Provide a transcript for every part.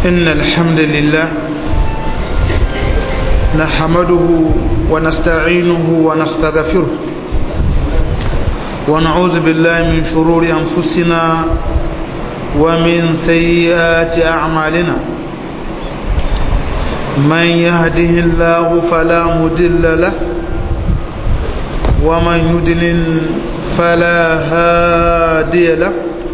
إن الحمد لله نحمده ونستعينه ونستغفره ونعوذ بالله من شرور أنفسنا ومن سيئات أعمالنا من يهده الله فلا مدل له ومن يدلل فلا هادي له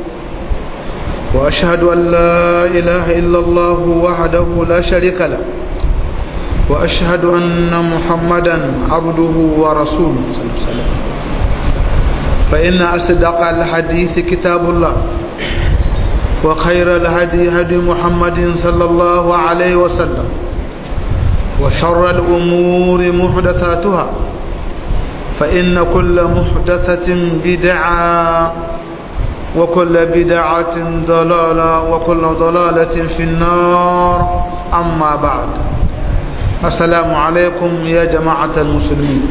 وأشهد أن لا إله إلا الله وحده لا شريك له وأشهد أن محمدا عبده ورسوله صلى الله عليه وسلم فإن أصدق الحديث كتاب الله وخير الهدي هدي محمد صلى الله عليه وسلم وشر الأمور محدثاتها فإن كل محدثة بدعة وكل بدعة ضلالة وكل ضلالة في النار أما بعد السلام عليكم يا جماعة المسلمين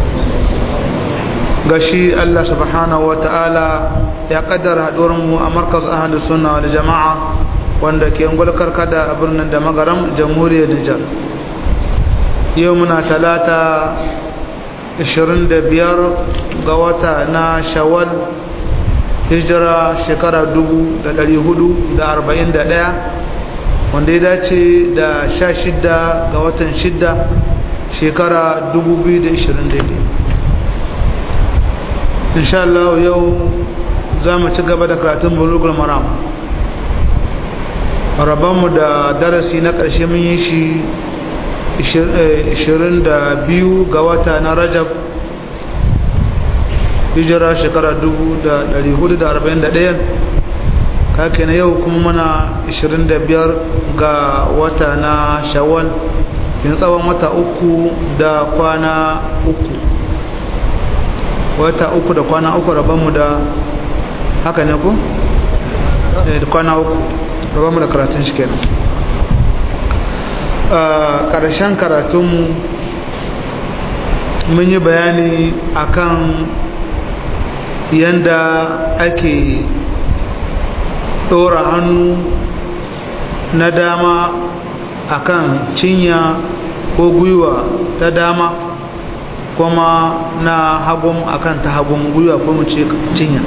gashi Allah subhanahu wa ta'ala ya kaddara mu a markaz ahalus sunna wal jama'a wanda ke ngulkar kada a birnin da magaram jamhuriyar Nijar yau muna talata 25 ga wata na shawwal hijira shekara 441 wanda ya dace da 16 ga watan 6 shekara 2022 insha Allah yau za mu ci gaba da karatun bulugul maram rabanmu da darasi na ƙarshe mun yi shi 22 ga wata na rajab hijira shekara 1441 kake na yau kuma mana 25 ga wata na shawwal yin tsawon wata uku da kwana uku wata uku da kwana uku rabanmu da haka ne ku? da kwana uku rabanmu da karatun shi kenan ƙarshen karatunmu mun yi bayani akan yanda ake ɗora hannu na dama akan cinya ko gwiwa ta dama kuma na hagun akan ta hagun gwiwa ko mu ce cinya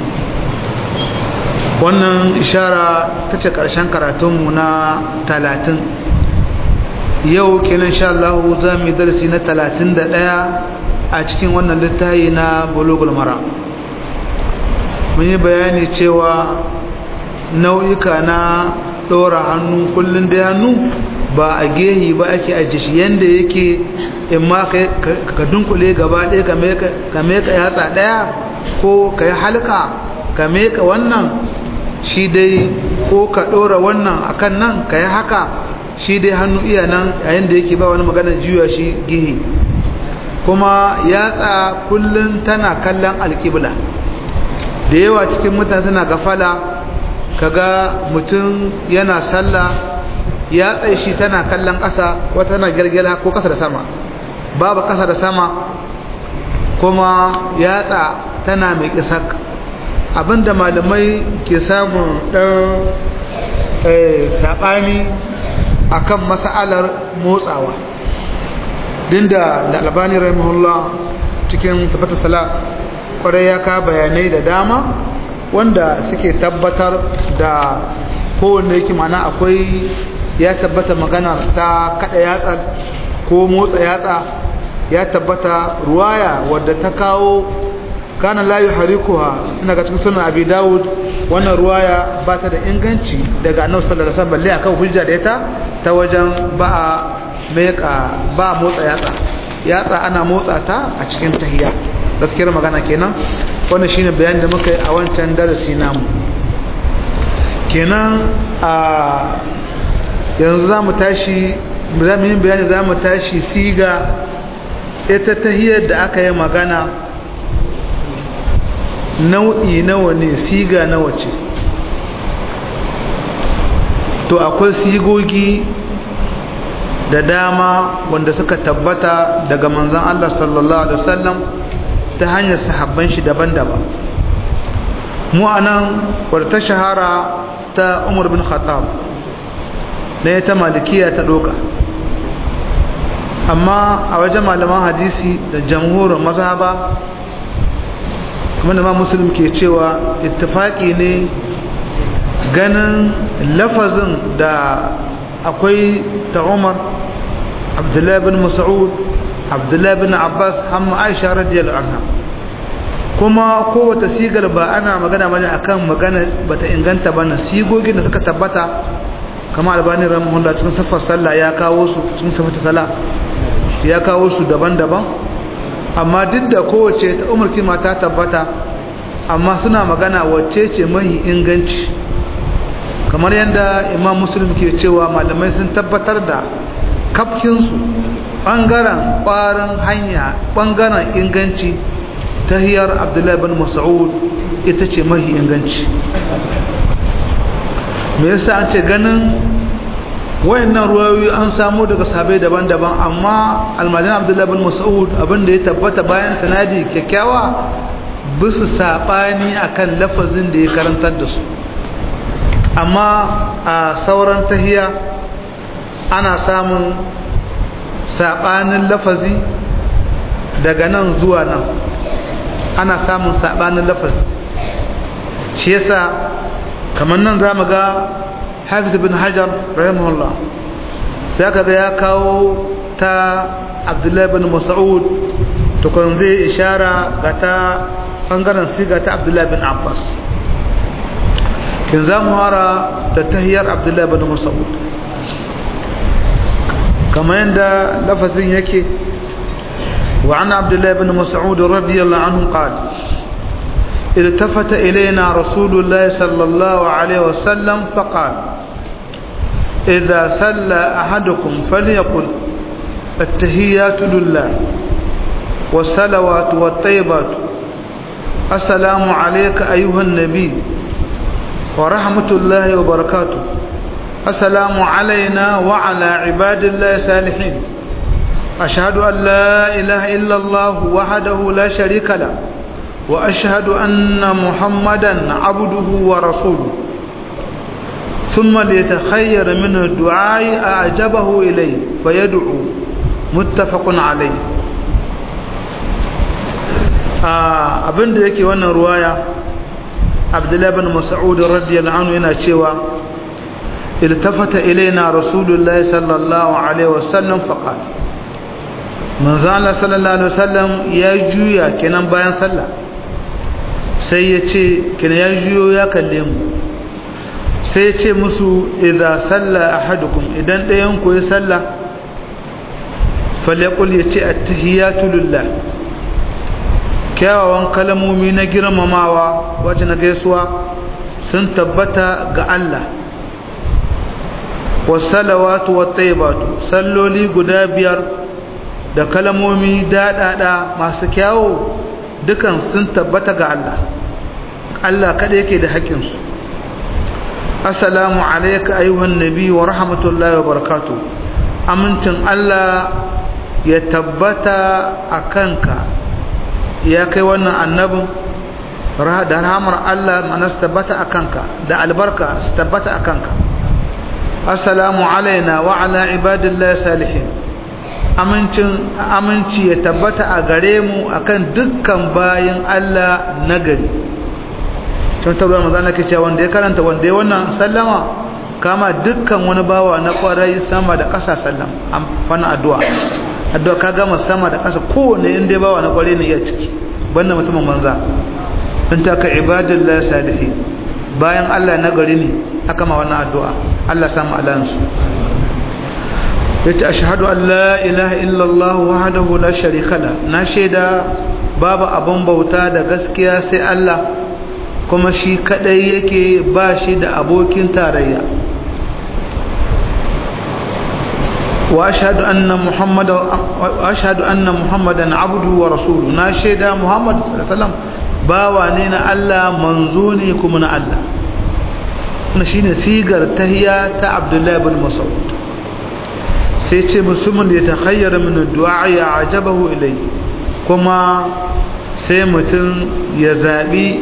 wannan ishara ta ce ƙarshen karatunmu na talatin yau kenan sha Allah za mu yi darasi na talatin da ɗaya a cikin wannan littafi na bulugul mara mun yi bayani cewa nau'ika na ɗora hannu kullum da hannu ba a gehi ba ake ajiye shi yadda yake in ma ka dunkule gaba ɗaya ka meka yatsa ɗaya ko ka yi halka ka meka wannan shi dai ko ka ɗora wannan akan nan ka yi haka shi dai hannu iya nan yayin da yake ba wani magana juya shi gehe kuma yatsa kullum tana kallon alƙibla da yawa cikin mutane suna gafala kaga mutum yana sallah ya tsaye shi tana kallon ƙasa wata tana girgira ko ƙasa da sama babu ƙasa da sama kuma yatsa tana mai ƙisak abinda malamai ke samun ɗan saɓani a kan mas'alar motsawa dinda da albani rahimahullah cikin tabbata sala kwarai ya ka bayanai da dama wanda suke tabbatar da kowanne yake mana akwai ya tabbata magana ta kada yatsa ko motsa yatsa ya tabbata ruwaya wadda ta kawo kana la yuharikuha ina ga cikin sunan abi dawud wannan ruwaya ba ta da inganci daga annabi sallallahu alaihi wasallam balle akan hujja da ita ta wajen ba a meka ba motsa yatsa yatsa ana motsa ta a cikin tahiyya gaskiyar magana kenan wannan shine bayanin da muka yi a wancan darasi namu kenan a yanzu za mu tashi za mu yi bayani za mu tashi siga ita tahiyar da aka yi magana nau'i nawa ne siga nawa ce to akwai sigogi da dama wanda suka tabbata daga manzan Allah sallallahu Alaihi wasallam ta hanyar sahabban shi daban-daban mu anan wadda ta shahara ta umar bin khattab na ta malikiya ta ɗoka amma a wajen malaman hadisi da jamhurin mazhaba kuma da ma musulun ke cewa ittifaki ne ganin lafazin da akwai ta umar abdullahi bin mas'ud abdullahi bin abbas hamma aisha radiyallahu anha kuma kowace sigar ba ana magana bane akan magana bata inganta bane sigogin da suka tabbata kama albani rahimahullah cikin safar sallah ya kawo su cikin safar sallah ya kawo su daban-daban amma duk da kowace ta umarci mata tabbata amma suna magana wacce ce mahi inganci kamar yadda imam muslim ke cewa malamai sun tabbatar da kafkinsu ɓangaren ƙwarin hanya ɓangaren inganci ta hiyar abdullahi bin mas'ud ita ce mahi inganci me yasa an ce ganin wayannan ruwayoyi an samu daga sahabbai daban-daban amma almajan abdullahi bin mas'ud abinda ya tabbata bayan sanadi kyakkyawa bisu sabani akan lafazin da ya karantar da su amma a sauran tahiya ana samun sabanin lafazi daga nan zuwa nan ana samun sabanin lafazi shi yasa kamar nan za mu ga hafiz bin hajar rahimahullah sai ka ga ya kawo ta abdullahi bin mas'ud tukun zai ishara ga ta bangaren siga ta abdullahi bin abbas kin za mu hara da tahiyar abdullahi bin mas'ud kamar yadda lafazin yake وعن عبد الله بن مسعود رضي الله عنه قال التفت إلينا رسول الله صلى الله عليه وسلم فقال إذا سلى أحدكم فليقل التهيات لله والصلوات والطيبات السلام عليك أيها النبي ورحمة الله وبركاته السلام علينا وعلى عباد الله الصالحين أشهد أن لا إله إلا الله وحده لا شريك له وأشهد أن محمدا عبده ورسوله ثم ليتخير من الدعاء أعجبه إليه فيدعو متفق عليه abin da yake wannan ruwaya abdullahi bin mas'ud radiyallahu anhu yana cewa iltafata ilaina rasulullahi sallallahu alaihi wasallam faqal manzo Allah sallallahu alaihi wasallam ya juya kenan bayan sallah sai ya ce kenan ya juyo ya kalle mu sai ya ce musu idza salla ahadukum idan ɗayan ku ya salla falyaqul ya ce attahiyatu lillah kyawawan kalmomi na girmamawa wacce na gaisuwa sun tabbata ga Allah wasalawatu wattaibatu salloli guda biyar da kalmomi daɗaɗa masu kyawo dukan sun tabbata ga Allah Allah kada yake da haƙƙinsu assalamu alaika ayyuhan nabi wa rahmatullahi wa barakatuh amincin Allah ya tabbata a kanka ya kai wannan annabin da rahamar Allah mana su tabbata a kanka da albarka su tabbata a kanka assalamu alaina wa ala ibadillahi salihin amincin aminci ya tabbata a gare mu akan dukkan bayin Allah nagari tun tabbata manzo Allah ke cewa wanda ya karanta wanda ya wannan sallama kama dukkan wani bawa na kwarai sama da ƙasa sallam amfana addu'a addu'a ka gama sama da ƙasa kowane inda bawa na kwarai ne ya ciki banda mutumin manza in ta ka ibadullah salihi bayan Allah na gari ne aka ma wannan addu'a Allah samu alansu yace ashhadu an la ilaha illallah wahdahu la sharika la na shaida babu abun bauta da gaskiya sai Allah kuma shi kadai yake ba shi da abokin tarayya wa ashhadu anna muhammadan wa ashhadu anna muhammadan abduhu wa rasuluhu na shaida muhammad sallallahu alaihi wasallam bawa ne na Allah manzo ne kuma na Allah wannan shine sigar tahiyya ta abdullahi ibn mas'ud sai ce musulmin da ya takhayyara min du'a ya ajabahu ilai kuma sai mutum ya zabi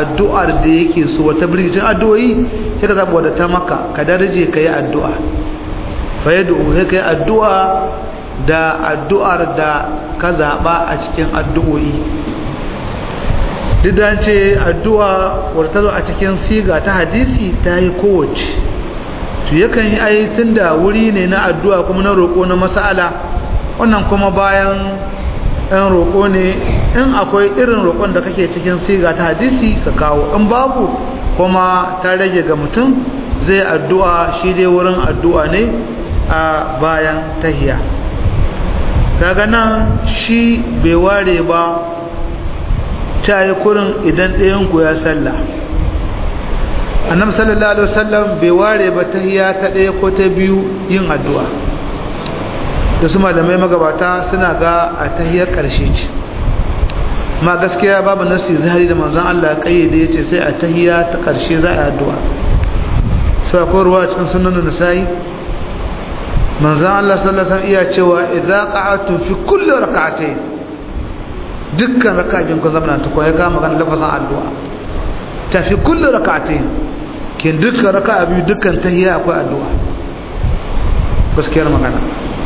addu'ar da yake so wata birgicin addu'o'i sai ka zaba wadda ta maka ka darje ka yi addu'a fa yad'u sai kai addu'a da addu'ar da ka zaba a cikin addu'o'i duk da ce addu'a wadda zo a cikin siga ta hadisi ta yi kowace to yakan yi ai tunda wuri ne na addu'a kuma na roƙo na mas'ala wannan kuma bayan ɗan roƙo ne in akwai irin roƙon da kake cikin siga ta hadisi ka kawo in babu kuma ta rage ga mutum zai addu'a shi dai wurin addu'a ne a bayan tahiya kaga nan shi bai ware ba ta yi kurin idan ɗayanku ya salla annabi sallallahu alaihi wasallam bai ware ba tahiya ta ɗaya ko ta biyu yin addu'a da su malamai magabata suna ga a tahiyar ƙarshe ce ma gaskiya babu nasi zahari da manzon Allah kayyade yace sai a tahiya ta ƙarshe za a yi addu'a sai akwai ruwa cikin sunan nasa'i manzon Allah sallallahu alaihi wasallam iya cewa idza qa'atu fi kulli rak'atayn dukkan raka'in ku zama ta koyi ga magana lafazin addu'a ta fi kulli rak'atayn kin dukkan raka'a biyu dukkan tahiya akwai addu'a gaskiyar magana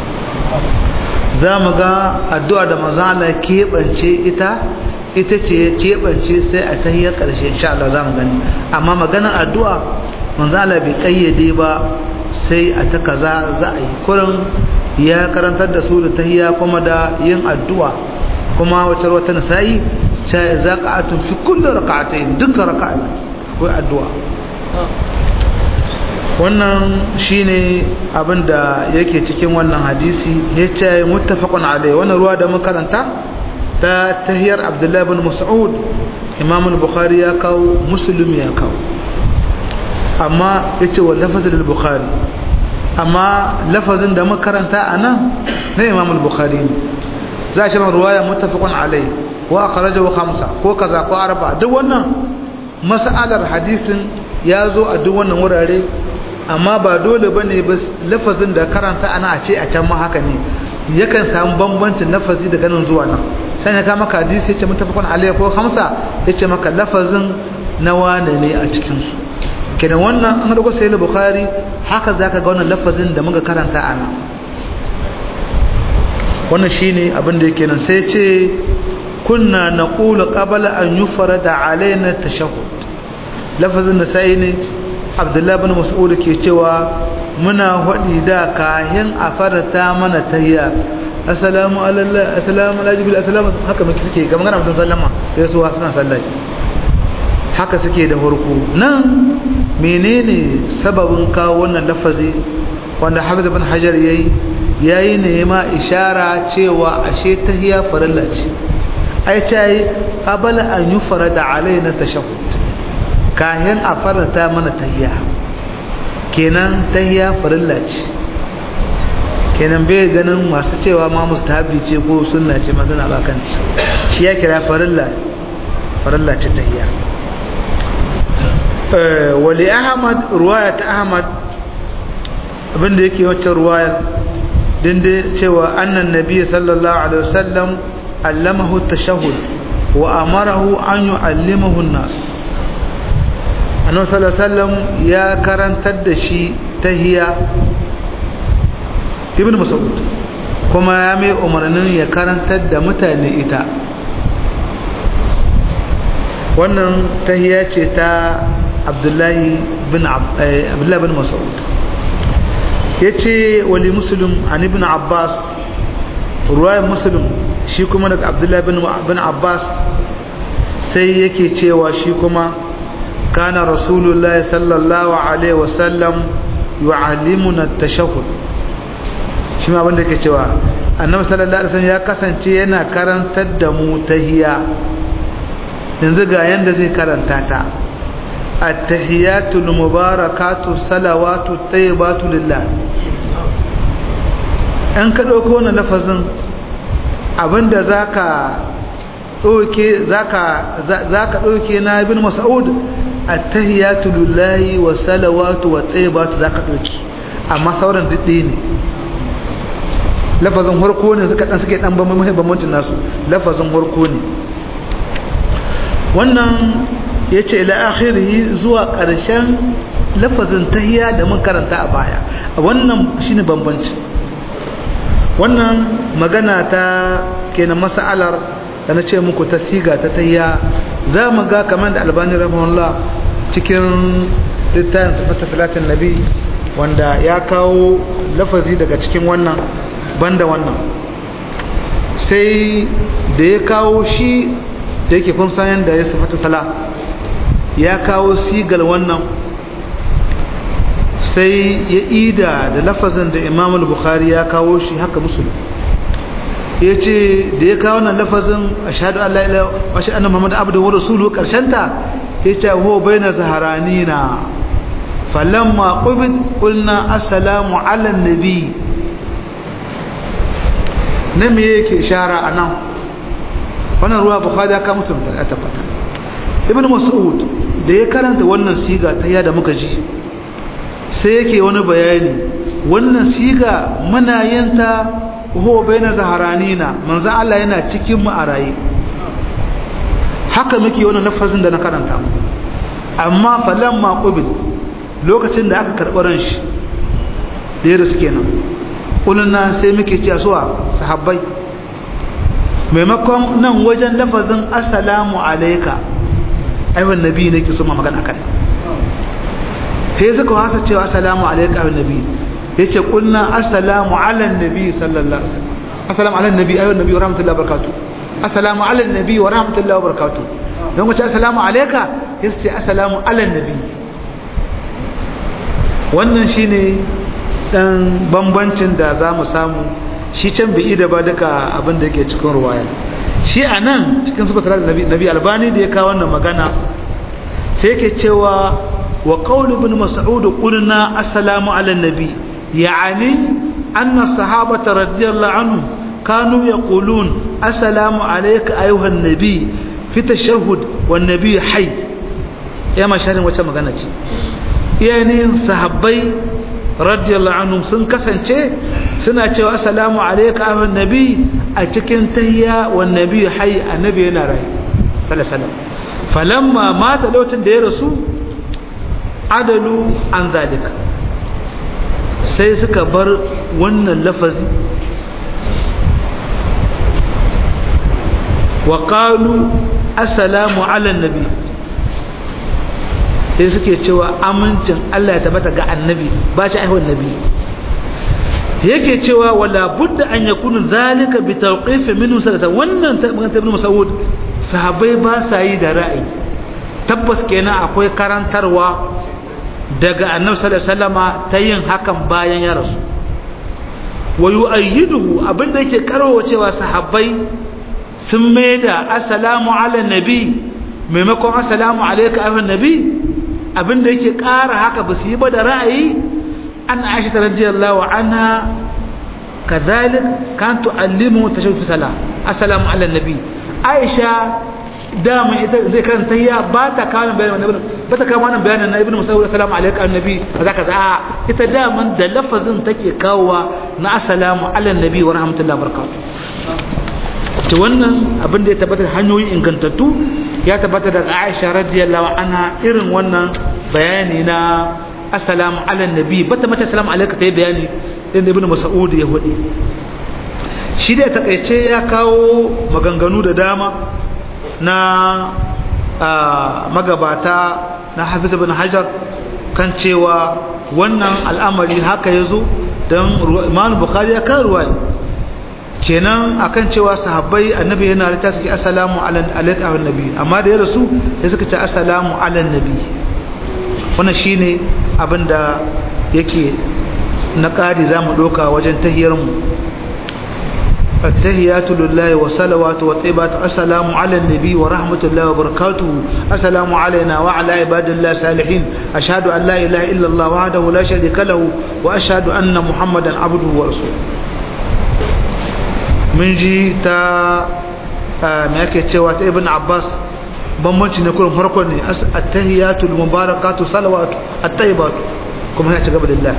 za mu ga addu'a da manzan Allah keɓance ita ita ce keɓance sai a tahiyar ƙarshe insha Allah za mu gani amma maganar addu'a manzan Allah bai ƙayyade ba sai a ta kaza za a yi kurin ya karantar da su da tahiya kuma da yin addu'a kuma wata wata nasa'i ta za ka atun fi kullum raka'atai dukkan raka'a akwai addu'a wannan shine abin da yake cikin wannan hadisi ya ce muttafaqun alai wannan ruwa da makaranta ta tahiyar abdullahi bin mas'ud imam al-bukhari ya kawo muslim ya kawo amma yace wa lafazin al-bukhari amma lafazin da makaranta anan na imam al-bukhari ne za shi ruwaya muttafaqun alai wa akhrajahu khamsa ko kaza ko arba duk wannan mas'alar hadisin ya zo a duk wannan wurare amma ba dole ba ne lafazin da karanta ana a ce a can ma haka ne yakan samu bambancin lafazi daga nan zuwa nan sai ya kama hadisi ya ce mutafakon alaiya ko hamsa ya ce maka lafazin na wane ne a cikinsu kenan wannan an haɗu sai bukhari haka za ka ga wannan lafazin da muka karanta a nan wannan shi ne abin da yake nan sai ce kunna na ƙula ƙabala an yi fara da alaina tashahud lafazin da sai ne abdullahi bin mas'ud ke cewa muna hadi da kahin a farata mana tahiyya assalamu alallah assalamu ala jibril assalamu haka muke suke ga magana mutum sallama sai su suna sallai haka suke da farko nan menene sababin kawo wannan lafazi wanda hafiz bin hajar yayi yayi ne ma ishara cewa ashe tahiyya farilla ce ai ce qabala an yufarada alaina tashahhud kahin a faranta mana tahiya kenan tahiya farilla ce kenan bai ganin masu cewa ma mustahabi ce ko sunna ce ma suna bakanci shi ya kira farilla farilla ce tahiya wali ahmad ruwaya ta ahmad abinda yake wacce ruwaya dinde cewa annan nabi sallallahu alaihi wasallam allamahu tashahhud wa amarahu an yu'allimahu an-nas annabi sallallahu alaihi wasallam ya karantar da shi tahiya ibn mas'ud kuma ya mai umarnin ya karantar da mutane ita wannan tahiya ce ta abdullahi bin abdullahi bin mas'ud yace wali muslim an ibn abbas ruwayar muslim shi kuma daga abdullahi bin abbas sai yake cewa shi kuma كان رسول الله صلى الله عليه وسلم يعلمنا التشهد shi ma abinda ke cewa annabi sallallahu alaihi wasallam ya kasance yana karantar da mu tahiyya yanzu ga yanda zai karanta ta at-tahiyatul mubarakatu salawatu tayyibatu lillah an ka dauko wannan lafazin abinda zaka ɗauke za ka ɗauke na ibn mas'ud attahiyatu lillahi wa salawatu wa tayyibatu za ka ɗauke amma sauran didde ne lafazin harko ne suka dan suke dan bambancin nasu lafazin harko ne wannan yace ila akhirih zuwa ƙarshen lafazin tahiya da mun karanta a baya wannan shine bambanci wannan magana ta kenan mas'alar da na ce muku ta siga ta tahiya za mu ga kamar da albani rahimahullah cikin littafin sifata salatin nabi wanda ya kawo lafazi daga cikin wannan banda wannan sai da ya kawo shi da yake kun san yadda ya sifata sala ya kawo sigal wannan sai ya ida da lafazin da imam al-bukhari ya kawo shi haka musulun ya ce da ya kawo wannan lafazin a shaɗu Allah ila washe annan Muhammadu abdu wa rasulu ƙarshenta ya ce ho bai na zaharani na falamma ƙubit ƙulna assalamu ala nabi na me yake shara a nan wannan ruwa bukhari ya kawo musulun ta tabbata ibn mas'ud da ya karanta wannan siga ta yada muka ji sai yake wani bayani wannan siga muna yin ta ho baina zaharanina manzo Allah yana cikin mu a raye haka muke wannan lafazin da na karanta amma falamma qubil lokacin da aka karɓi ran shi da yadda suke nan kuluna sai muke cewa suwa sahabbai maimakon nan wajen lafazin assalamu alayka aiwan nabi ne ke so ma magana akan sai suka wasa cewa assalamu alayka aiwan nabi yace kulna assalamu ala nabi sallallahu alaihi wasallam assalamu ala nabi ayyuhan nabi wa rahmatullahi wa barakatuh assalamu ala nabi wa rahmatullahi wa barakatuh dan wace assalamu alayka yace assalamu ala nabi wannan shine dan bambancin da zamu samu shi can bai da ba duka abin da yake cikin ruwaya shi anan cikin subatar nabi nabi albani da ya kawo wannan magana sai yake cewa wa qaul ibn mas'ud qulna assalamu ala nabi يعني أن الصحابة رضي الله عنهم كانوا يقولون السلام عليك أيها النبي في تشهد والنبي حي يا ما شارين وچا magana ce yani sahabbai radiyallahu anhum sun kasance suna cewa assalamu alayka ayyuhan nabi a cikin tahiyya wan nabi hayy annabi yana rai sallallahu alaihi wasallam falamma mata lokacin da ya rasu adalu an zalika sai suka bar wannan lafazi wa qalu assalamu ala nabi sai suke cewa amincin Allah ya tabbata ga annabi ba shi aihuwar nabi yake cewa wala budda an yakunu zalika bi tawqif minhu sallallahu wannan magana ibn Mas'ud sahabbai ba sa yi da ra'ayi tabbas kenan akwai karantarwa daga annabi sallallahu alaihi wasallama ta yin hakan bayan ya rasu wa yu'ayyiduhu abinda yake karawa cewa sahabbai sun maida assalamu ala nabi maimakon assalamu alayka ayyuhan nabi abinda yake kara haka ba su yi ba da ra'ayi an aisha radiyallahu anha kadhalik kan tu'allimu tashawuf sala assalamu ala nabi aisha dama ita zai karanta ya ba ta kawo bayanin ibn ba ta kawo wannan bayanin na ibn musawwir assalamu alaikum annabi kaza kaza a ita daman da lafazin take kawowa na assalamu ala nabi wa rahmatullahi wa barakatuh to wannan abin da ya tabbata hanyoyi ingantattu ya tabbata daga Aisha radiyallahu anha irin wannan bayani na assalamu ala nabi bata mace assalamu alaikum ta yi bayani din ibn mas'ud ya hudi shi da takaice ya kawo maganganu da dama na magabata na hafiz bin hajar kan cewa wannan al'amari haka ya zo don imanu bukari ya kan ruwa kenan akan cewa sahabbai annabi yana da suke assalamu alaika wa nabi amma da ya rasu ya suka ce assalamu ala nabi wannan shine abin da yake na ƙari za mu ɗauka wajen tahiyarmu التهيات لله وصلوات وطيبات السلام على النبي ورحمة الله وبركاته السلام علينا وعلى عباد الله الصالحين أشهد أن لا إله إلا الله وحده لا شريك له وأشهد أن محمدا عبده ورسوله من جي تا ما yake cewa ta ibn abbas bambanci ne kullum farko ne at-tahiyatul mubarakatu salawatu at-tayyibatu kuma ya ci gaba da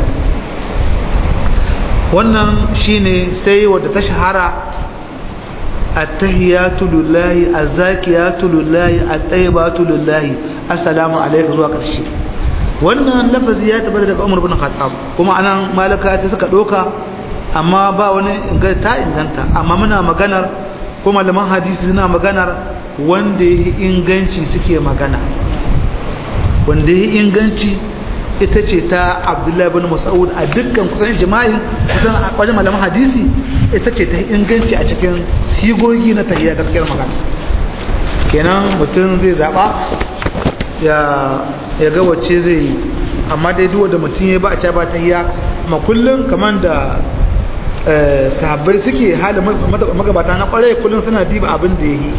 wannan shine sai wadda ta shahara attahiyatu lillahi azzakiyatu lillahi at-tayyibatu lillahi assalamu alayka zuwa karshe wannan lafazi ya tabbata daga Umar bin Khattab kuma anan malaka ta suka doka amma ba wani ta inganta amma muna maganar ko malaman hadisi suna maganar wanda ya inganci suke magana wanda ya inganci ita ce ta Abdullahi bin Mas'ud a dukkan kusan jima'i kusan a wajen malaman hadisi ita ce ta inganci a cikin sigogi na tahiyya gaskiyar magana kenan mutum zai zaba ya ya ga wacce zai yi amma dai duwa da mutum ya ba a ca ba tahiyya amma kullum kamar da sahabbai suke halin magabata na kwarai kullum suna diba abin da ya yi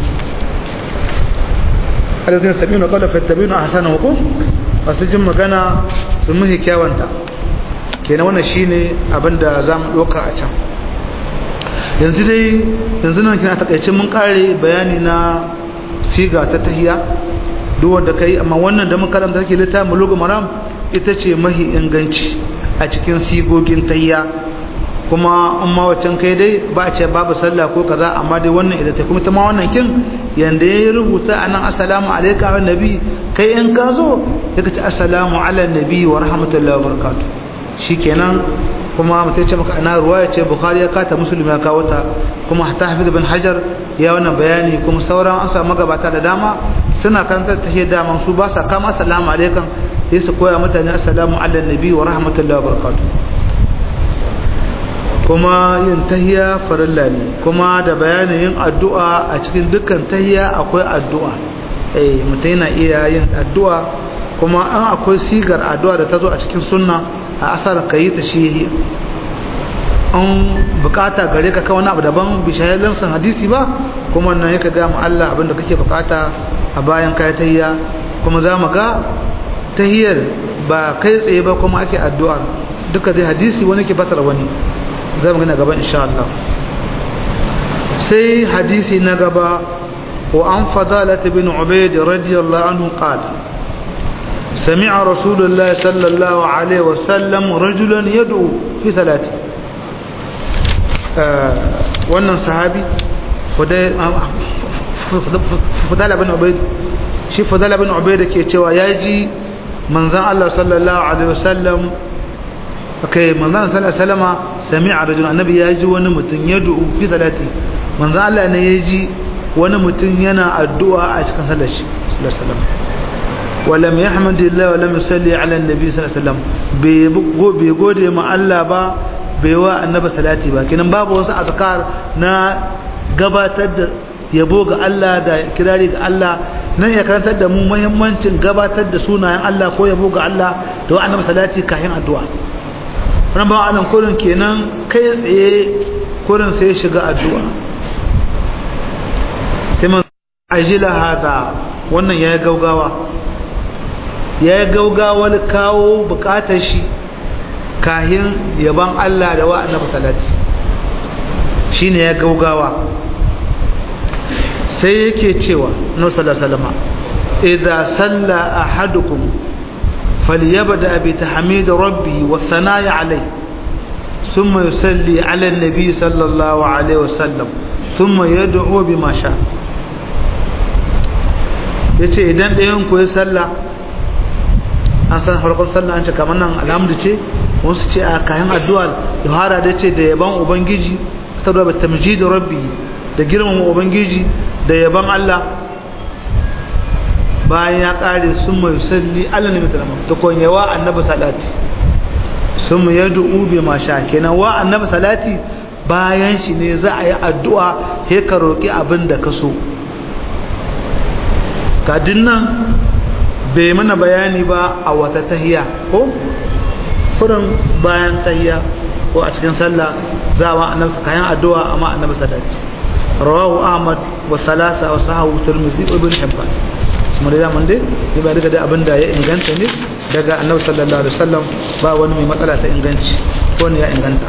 alazin sabinu kawai fattabinu a hasanin hukum masu jin magana su muhi kyawanta kenan wannan shine abin da za mu ɗauka a can yanzu dai yanzu nan kina takaice mun kare bayani na siga ta tahiya duk wanda kai amma wannan da mun karanta take littafin bulugu maram ita ce mahi inganci a cikin sigogin tahiya kuma in ma wacan kai dai ba a ce babu sallah ko kaza amma dai wannan ita ta kuma ta ma wannan kin yanda ya rubuta anan assalamu alayka wa nabi kai in ka zo daga ce assalamu ala nabi wa rahmatullahi wa barakatuh shikenan kuma mutum ce maka ana ruwaya ce bukhari ya kata muslim ya kawo ta kuma hatta hafiz bin hajar ya wannan bayani kuma sauran an samu magabata da dama suna karanta ta dama su ba sa kama assalamu alaikum sai su koya mutane assalamu ala nabi wa rahmatullahi wa barakatuh kuma yin tahiya farilla ne kuma da bayanin yin addu'a a cikin dukkan tahiya akwai addu'a eh mutum yana iya yin addu'a kuma an akwai sigar addu'a da ta zo a cikin sunna a asar ka yi ta shi an bukata gare ka kawo abu daban bishayar san hadisi ba kuma nan yaka ga mu Allah abinda kake bukata a bayan kai tahiyya kuma za mu ga tahiyyar ba kai tsaye ba kuma ake addu'a duka dai hadisi wani ke fasara wani za mu gina gaban insha Allah sai hadisi na gaba wa an fadalat bin ubayd radiyallahu anhu qala سمع رسول الله صلى الله عليه وسلم رجلا يدعو في صلاته wannan sahabi fudala bin ubaid shi fudala bin ubaid ke cewa ya ji manzan Allah sallallahu alaihi wasallam kai manzan sallallahu alaihi wasallama sami'a rajul annabi ya ji wani mutum ya du'u fi salati manzan Allah ne ya ji wani mutum yana addu'a a cikin sallar shi sallallahu alaihi wasallam ولم يحمد الله ولم يصلي على النبي صلى الله عليه وسلم bai gode ma Allah ba bai wa annabi salati ba kinan babu wasu azkar na gabatar da yabo ga Allah da kirari ga Allah nan ya karantar da mu muhimmancin gabatar da sunayen Allah ko yabo ga Allah da wa annabi salati kafin addu'a wannan ba anan kurin kenan kai tsaye kurin sai shiga addu'a sai man ajila hada wannan yayi gaugawa ya yi gaugawar kawo bukatar shi kahin yaban Allah da wa annabi salati shine ya gaugawa sai yake cewa no sallallahu idza salla ahadukum falyabda bi tahmid rabbi wa thana'i alayhi thumma yusalli ala an-nabi sallallahu alayhi wasallam thumma yad'u bima sha yace idan ɗayan ku ya salla an san farkon sallah an ce kamar nan alhamdu ce wasu ce a kayan addu'a yohara da ce da yaban ubangiji saboda tamjid rabbi da girmama ubangiji da yaban Allah bayan ya kare sun mai salli Allah ne mutum ta kon yawa annabi salati sun mu yad'u bi ma sha kenan wa annabi salati bayan shi ne za a yi addu'a he ka roki abin da ka so kadin nan bai mana bayani ba a wata tahiya ko furin bayan tahiya ko a cikin sallah za a annabi kayan addu'a amma annabi sadaki rawahu ahmad wa salasa wa sahahu tirmidhi ibn hibban kuma da man dai ne ba daga da abin da ya inganta ne daga annabi sallallahu alaihi wasallam ba wani mai matsala ta inganci ko ne ya inganta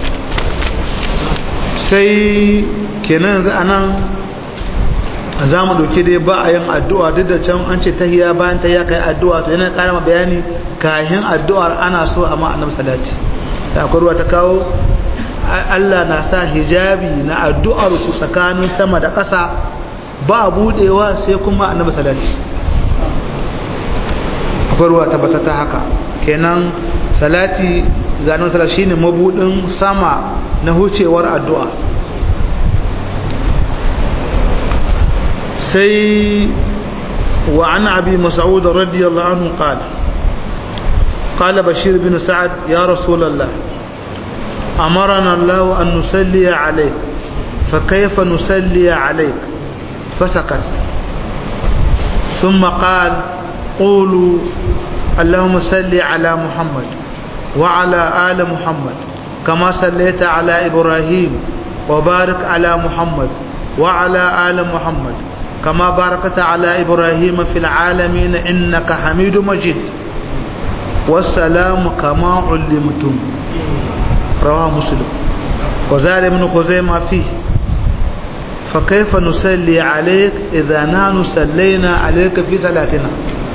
sai kenan yanzu anan za mu doke dai ba a yin addu'a duk da can an ce tahiya bayan tahiya kai addu'a to yana ƙara bayani kahin addu'ar ana so a ma annabi salati da akwai ruwa ta kawo Allah na sa hijabi na addu'ar ku tsakanin sama da ƙasa ba budewa sai kuma annabi salati akwai ruwa tabbata ta haka kenan salati ga annabi sallallahu shine mabudin sama na hucewar addu'a sai wa an abi mas'ud radiyallahu anhu qala قال بشير بن سعد يا رسول الله أمرنا الله أن نسلي عليك فكيف نسلي عليك فسكت ثم قال قولوا اللهم صل على محمد وعلى آل محمد كما صليت على إبراهيم وبارك على محمد وعلى آل محمد كما باركت على إبراهيم في العالمين إنك حميد مجيد والسلام كما علمتم رواه مسلم وزاد ابن خزيمة فيه فكيف نصلي عليك إذا نحن صلينا عليك في صلاتنا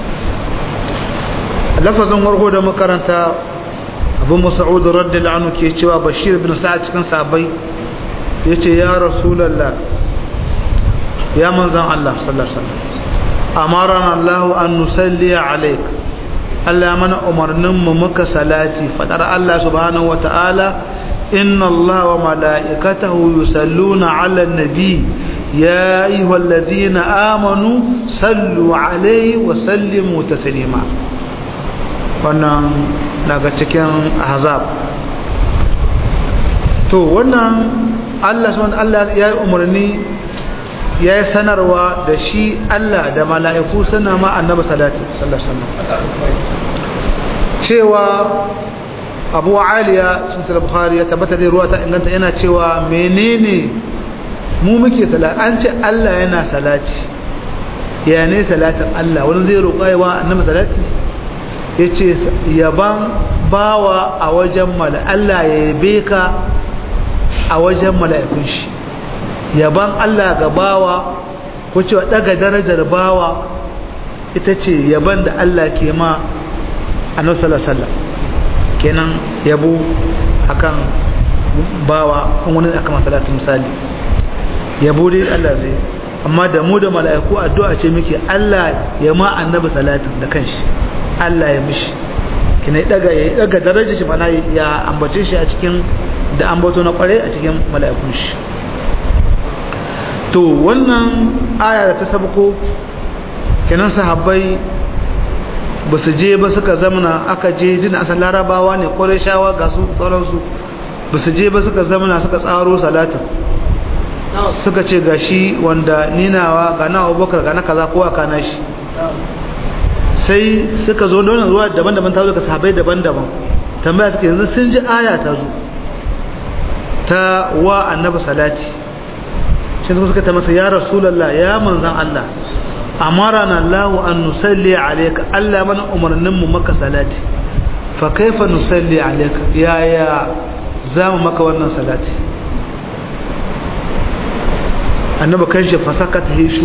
lafazin warko da makaranta abu mas'ud radiyallahu anhu ke cewa bashir bin sa'ad cikin sabai yace ya rasulullah ya manzon Allah sallallahu alaihi wasallam amarana Allah an nusalli alayk Allah mana umarnin mu muka salati fadar Allah subhanahu wataala inna Allah wa malaikatahu yusalluna ala nabi ya ayyuhalladhina amanu sallu alayhi wa sallimu taslima wannan daga cikin azab to wannan Allah subhanahu Allah ya yi umarni ya yi sanarwa da shi Allah da mala'iku suna ma annaba salati sallallahu cewa Abu Aliya sun tsara Bukhari ya tabbata da ruwa ta inganta yana cewa menene mu muke salati an ce Allah yana salati ya ne salatin Allah wani zai roƙa yawa annaba salati ya ce yaban bawa a wajen mala Allah ya yabe ka a wajen mala'ikun shi yaban Allah ga bawa ko cewa daga darajar bawa ita ce yaban da Allah ke ma a nasarar kenan yabo akan bawa wani aka masalatu misali yabo dai Allah zai amma da mu da mala'iku addu'a ce muke Allah ya ma annabi salatin da kanshi Allah ya mishi kina daga ya daga darajar shi mana ya ambace shi a cikin da ambato na kware a cikin mala'ikun shi to wannan aya da ta sabko kenan sahabbai ba su je ba suka zamana aka je jin asan larabawa ne kware shawa ga su sauransu ba su je ba suka zamana suka tsaro salatin suka ce ga shi wanda ninawa ga na abubakar ga na kaza kowa kana shi sai suka zo da zuwa daban-daban ta zo ga sahabai daban-daban tambaya suke yanzu sun ji aya ta zo ta wa annabi salati shi suka suka ta masa ya rasulullah ya manzan Allah amarana Allah an nusalli alayka Allah mana umarnin mu maka salati fa kaifa nusalli alayka ya ya zamu maka wannan salati annabi kanshi fasaka ta hishu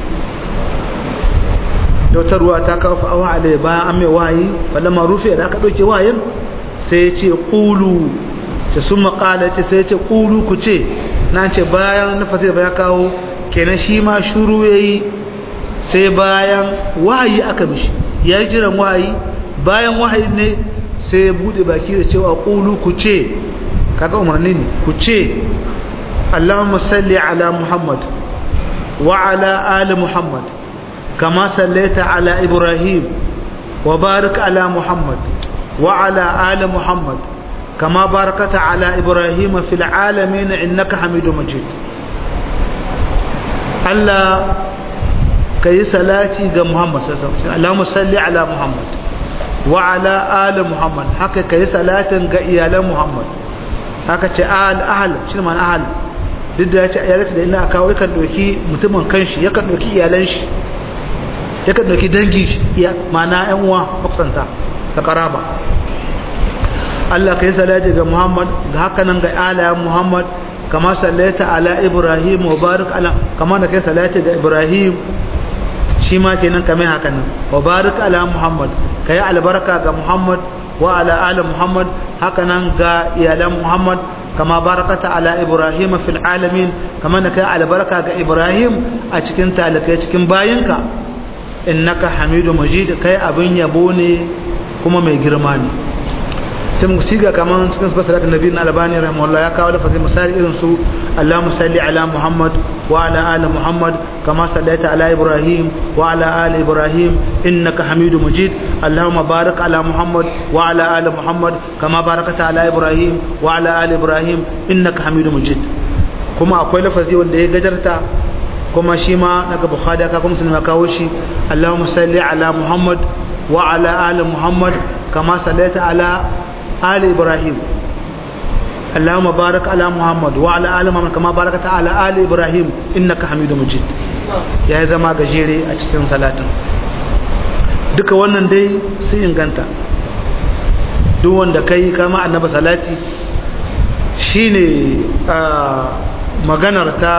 wata ruwa ta kawo fa'awa alai bayan an mai wayi falama rufe da aka ɗauke wayin sai ya ce ƙulu ta sun maƙala ce sai ya ce ƙulu ku ce na ce bayan na fasir ya kawo kenan shi ma shuru ya yi sai bayan wahayi aka mishi ya yi jiran wahayi bayan wahayi ne sai ya buɗe baki da cewa ƙulu ku ce kaga umarni ne ku ce allahumma salli ala muhammad wa ala ali muhammad كما صليت على إبراهيم وبارك على محمد وعلى آل محمد كما باركت على إبراهيم في العالمين إنك حميد مجيد الله كي صلاتي ga Muhammad sallallahu alaihi wasallam Allahumma salli ala Muhammad wa ala ali Muhammad haka kai salatin ga iyalan Muhammad haka ce al ahl shi man ahl duk da ya ce iyalata da ina kawo yakan doki mutumin kanshi yakan doki iyalan shi yakan doki dangi ya mana yan uwa makusanta da karaba Allah kai salati ga Muhammad ga haka nan ga alayen Muhammad kama sallaita ala Ibrahim wa barik ala kama da kai salati ga Ibrahim shi ma kenan kamar haka nan wa barik ala Muhammad kai albarka ga Muhammad wa ala ali Muhammad haka nan ga iyalan Muhammad kama barakata ala Ibrahim fil alamin kama da kai albarka ga Ibrahim a cikin talakai cikin bayinka innaka hamidu majid kai abin yabo ne kuma mai girma ne sai mu siga kaman cikin sifar salatin nabi na albani rahimahullah ya kawo lafazin misali irin su Allahumma salli ala Muhammad wa ala ali Muhammad kama sallaita ala Ibrahim wa ala ali Ibrahim innaka Hamidu Majid Allahumma barik ala Muhammad wa ala ali Muhammad kama barakata ala Ibrahim wa ala ali Ibrahim innaka Hamidu Majid kuma akwai lafazi wanda ya gajarta kuma shi ma daga Bukhari aka kuma sun kawo shi Allahumma salli ala Muhammad wa ala ali Muhammad kama sallaita ala آل إبراهيم اللهم بارك على محمد وعلى آل محمد كما باركت على آل إبراهيم إنك حميد مجيد يا زما gajere a cikin salatin duka wannan dai sun inganta duk wanda kai kama annabi salati shine maganar ta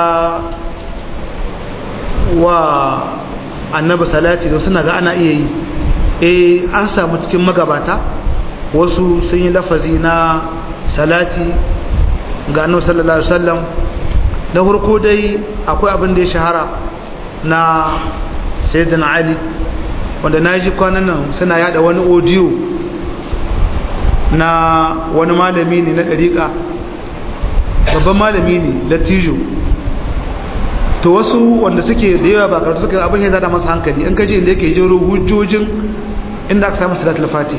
wa annabi salati da suna ga ana iya yi eh an samu cikin magabata wasu sun yi lafazi na salati ga annabi sallallahu alaihi wasallam da farko dai akwai abin da ya shahara na sayyidina ali wanda na ji kwanan nan suna yada wani audio na wani malami ne na dariƙa babban malami ne latijo to wasu wanda suke da yawa ba karatu suka abin ya zada masa hankali in kaji inda yake jero hujjojin inda aka samu salatul fatih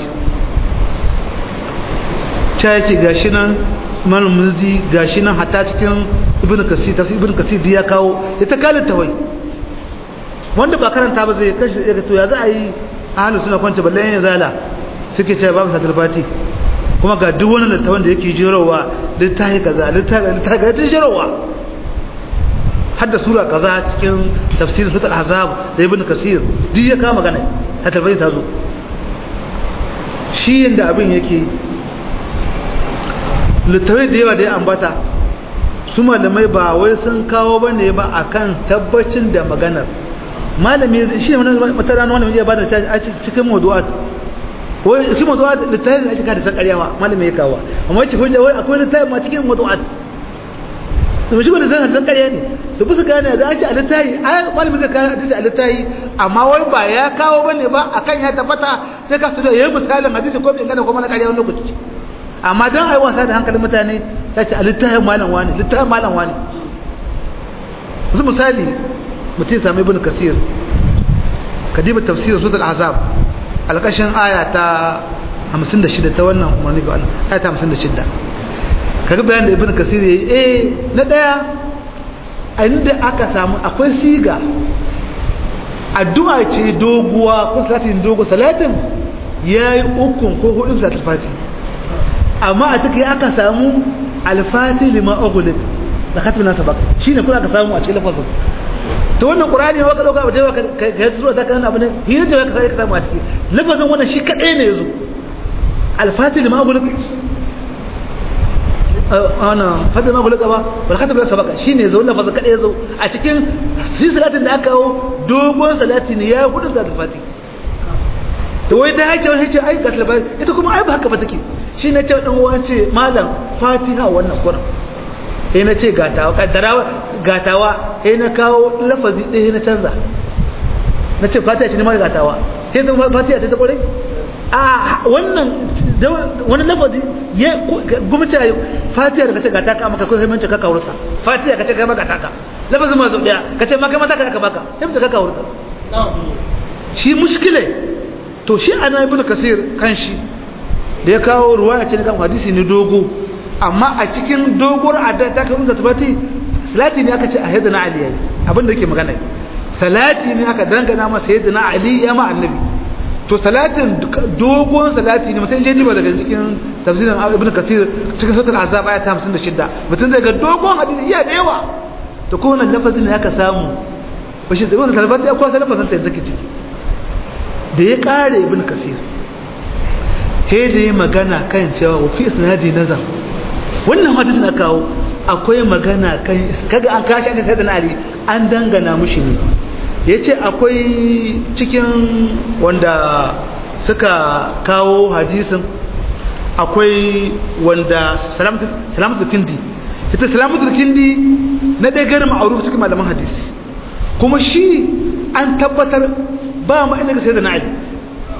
ta yake gashi nan malam muzdi gashi nan hatta cikin ibn kasir tafsir ibn kasir ya kawo ya ta kalin tawai wanda ba karanta ba zai kashi ya to ya za a yi ahlus sunna kwanta balle ya zala suke cewa babu satul fati kuma ga duk wani littawan da yake jirowa littafi kaza littafi littafi ga jirowa har da sura kaza cikin tafsirin sutul ahzab da ibn kasir duk ya kama magana ta tabbai ta zo shi yanda abin yake littawai da yawa da ya ambata su malamai ba wai sun kawo ba ne ba a kan tabbacin da maganar malami shi ne mata rana wani ya bada a cikin mazuwa wai cikin mazuwa littawai da ake kada san karyawa malami ya kawo amma wacce hujja wai akwai littawai ma cikin mazuwa da shi wanda zan san karya ne to bisa gane da an ce a littayi a malami zai kawo hadisi a littayi amma wai ba ya kawo ba ne ba akan ya tabbata sai ka su da yayi misalin hadisi ko bai gane ko mana karya wani lokaci amma don a yi wasa da hankalin mutane ta ce a littafin malam wani littafin malam wani yanzu misali mutum sami ibn kasir kadiba tafsirin sudal azab alƙashin aya ta 56 ta wannan umarni ga wannan aya ta 56 kaga bayan da ibn kasir yayi eh na daya a inda aka samu akwai siga addu'a ce doguwa ko salatin dogo salatin yayi ukun ko hudun salatul fati amma a ciki aka samu alfati lima ughliq da khatmin sabaq shine kuna aka samu a cikin lafazin to wannan qur'ani waka dauka ba dai ka ga zuwa da kan abin hira da ka sai ka samu a ciki lafazin wannan shi kadai ne yazo alfati lima ughliq ana fadda ma ughliq ba wal khatmin sabaq shine yazo lafazin kadai yazo a cikin salatin da aka kawo dogon salati ne ya hudu da alfati to wai da hace wani ce ai ga ita kuma ai ba haka ba take shi na ce ɗan uwa ce malam fatiha wannan kuran sai na ce gatawa kaddarawa gatawa sai na kawo lafazi ɗaya na canza na ce fatiha ce ne mara gatawa sai zama fatiha ce ta kwarai a wannan wani lafazi ya gumta fatiha da kace gata ka maka kai sai mance ka kawurta fatiha kace kai maka taka lafazin ma zo daya kace ma kai mata ka baka sai mance ka kawurta shi mushkile to shi ana ibnu kasir kan shi da ya kawo ruwa ce kan hadisi ne dogo amma a cikin dogon adda ta kan zata bati salati ne aka ce a sayyidina ali yayi abin da yake magana salati ne aka dangana masa sayyidina ali ya ma annabi to salatin dogon salati ne mutum jeji ba daga cikin tafsirin ibn kasir cikin sautar azab aya ta 56 mutum zai ga dogon hadisi iya da yawa to ko wannan lafazin ne aka samu bashi da wannan salati akwai lafazin ta zaki ciki da ya kare ibn kasir he da yi magana kan cewa wa fi isnadi nazar wannan hadisi na kawo akwai magana kan kaga an kashi an sai da ali an dangana mushi ne yace akwai cikin wanda suka kawo hadisin akwai wanda salamatu salamatu kindi ita salamatu kindi na dai garin ma'ruf cikin malaman hadisi kuma shi an tabbatar ba ma inda sai da ali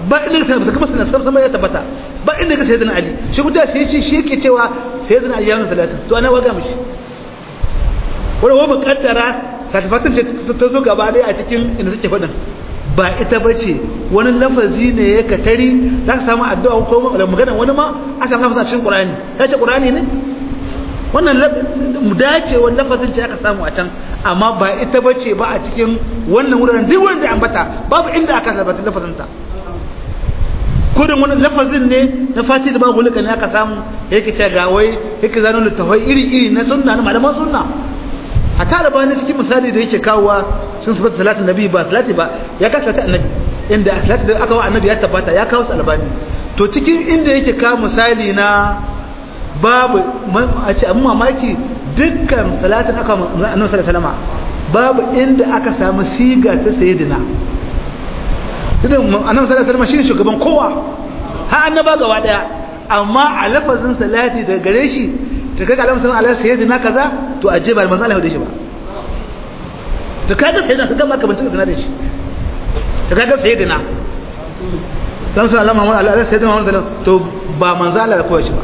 ba inda ka sai kuma sanan sama ya tabbata ba inda ka sayyidina ali shi kuma sai ce shi yake cewa sayyidina ali ya yi salatin to ana waga mishi wanda wa muqaddara satifatan ce ta zo gaba dai a cikin inda suke faɗin ba ita bace wani lafazi ne ya katari za ka samu addu'a ko magana wani ma a samu lafazin cikin qur'ani ya ce qur'ani ne wannan dacewar lafazin ce aka samu a can amma ba ita bace ba a cikin wannan wuraren duk wanda ambata babu inda aka sabata lafazin ta kudin wani lafazin ne na fati da babu hulika ne aka samu yake ce ga wai yake zano littafai iri iri na sunna na malaman sunna a tara bani cikin misali da yake kawowa sun su bata salatin nabi ba salati ba ya kawo salatin annabi inda salati da aka wa annabi ya tabbata ya kawo albani to cikin inda yake kawo misali na babu a ce abin mamaki dukkan salatin aka annabi sallallahu alaihi babu inda aka samu siga ta sayyidina idan annabi sallallahu alaihi wasallam shine shugaban kowa har annaba gaba daya amma a lafazin salati da gare shi ta kaga alamun sallallahu alaihi sayyidina kaza to aje ba manzo Allah da shi ba to kaga sayyidina kaga maka bincika da shi to kaga sayyidina dan sallallahu alaihi sayyidina Muhammad to ba manzo Allah ya koya shi ba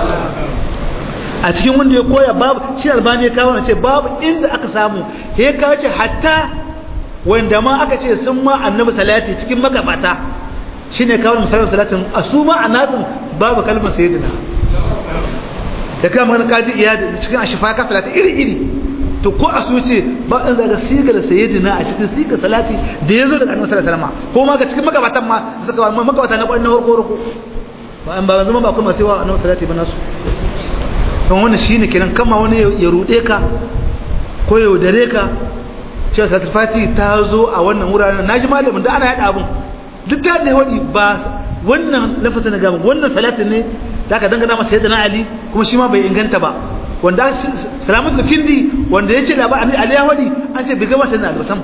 a cikin wanda ya koya babu shi albani ya kawo ce babu inda aka samu ya kawo ce hatta wanda ma aka ce sun ma annabi salati cikin magabata shine kawo misalin salatin a su ma a nasin babu kalmar sayyidina da kama magana kaji iya da cikin ashifa ka salati iri iri to ko a su ce ba in zaga sigar sayyidina a cikin sigar salati da ya zo daga annabi sallallahu alaihi wasallam ko ma ga cikin magabatan ma suka ba magabata na kwarin na horko horko ba an ba zama ba kuma sai wa annabi salati ba nasu don wannan shine kenan kama wani ya rude ka ko ya yaudare ka cewa salatul fati ta zo a wannan wuraren na ji malamin da ana yada abun duk da ne wadi ba wannan lafazin na gama wannan salatin ne da aka dangana masa yadda na ali kuma shi ma bai inganta ba wanda salamatul kindi wanda ya ce da ba ali ya wadi an ce bai gama sai na albasan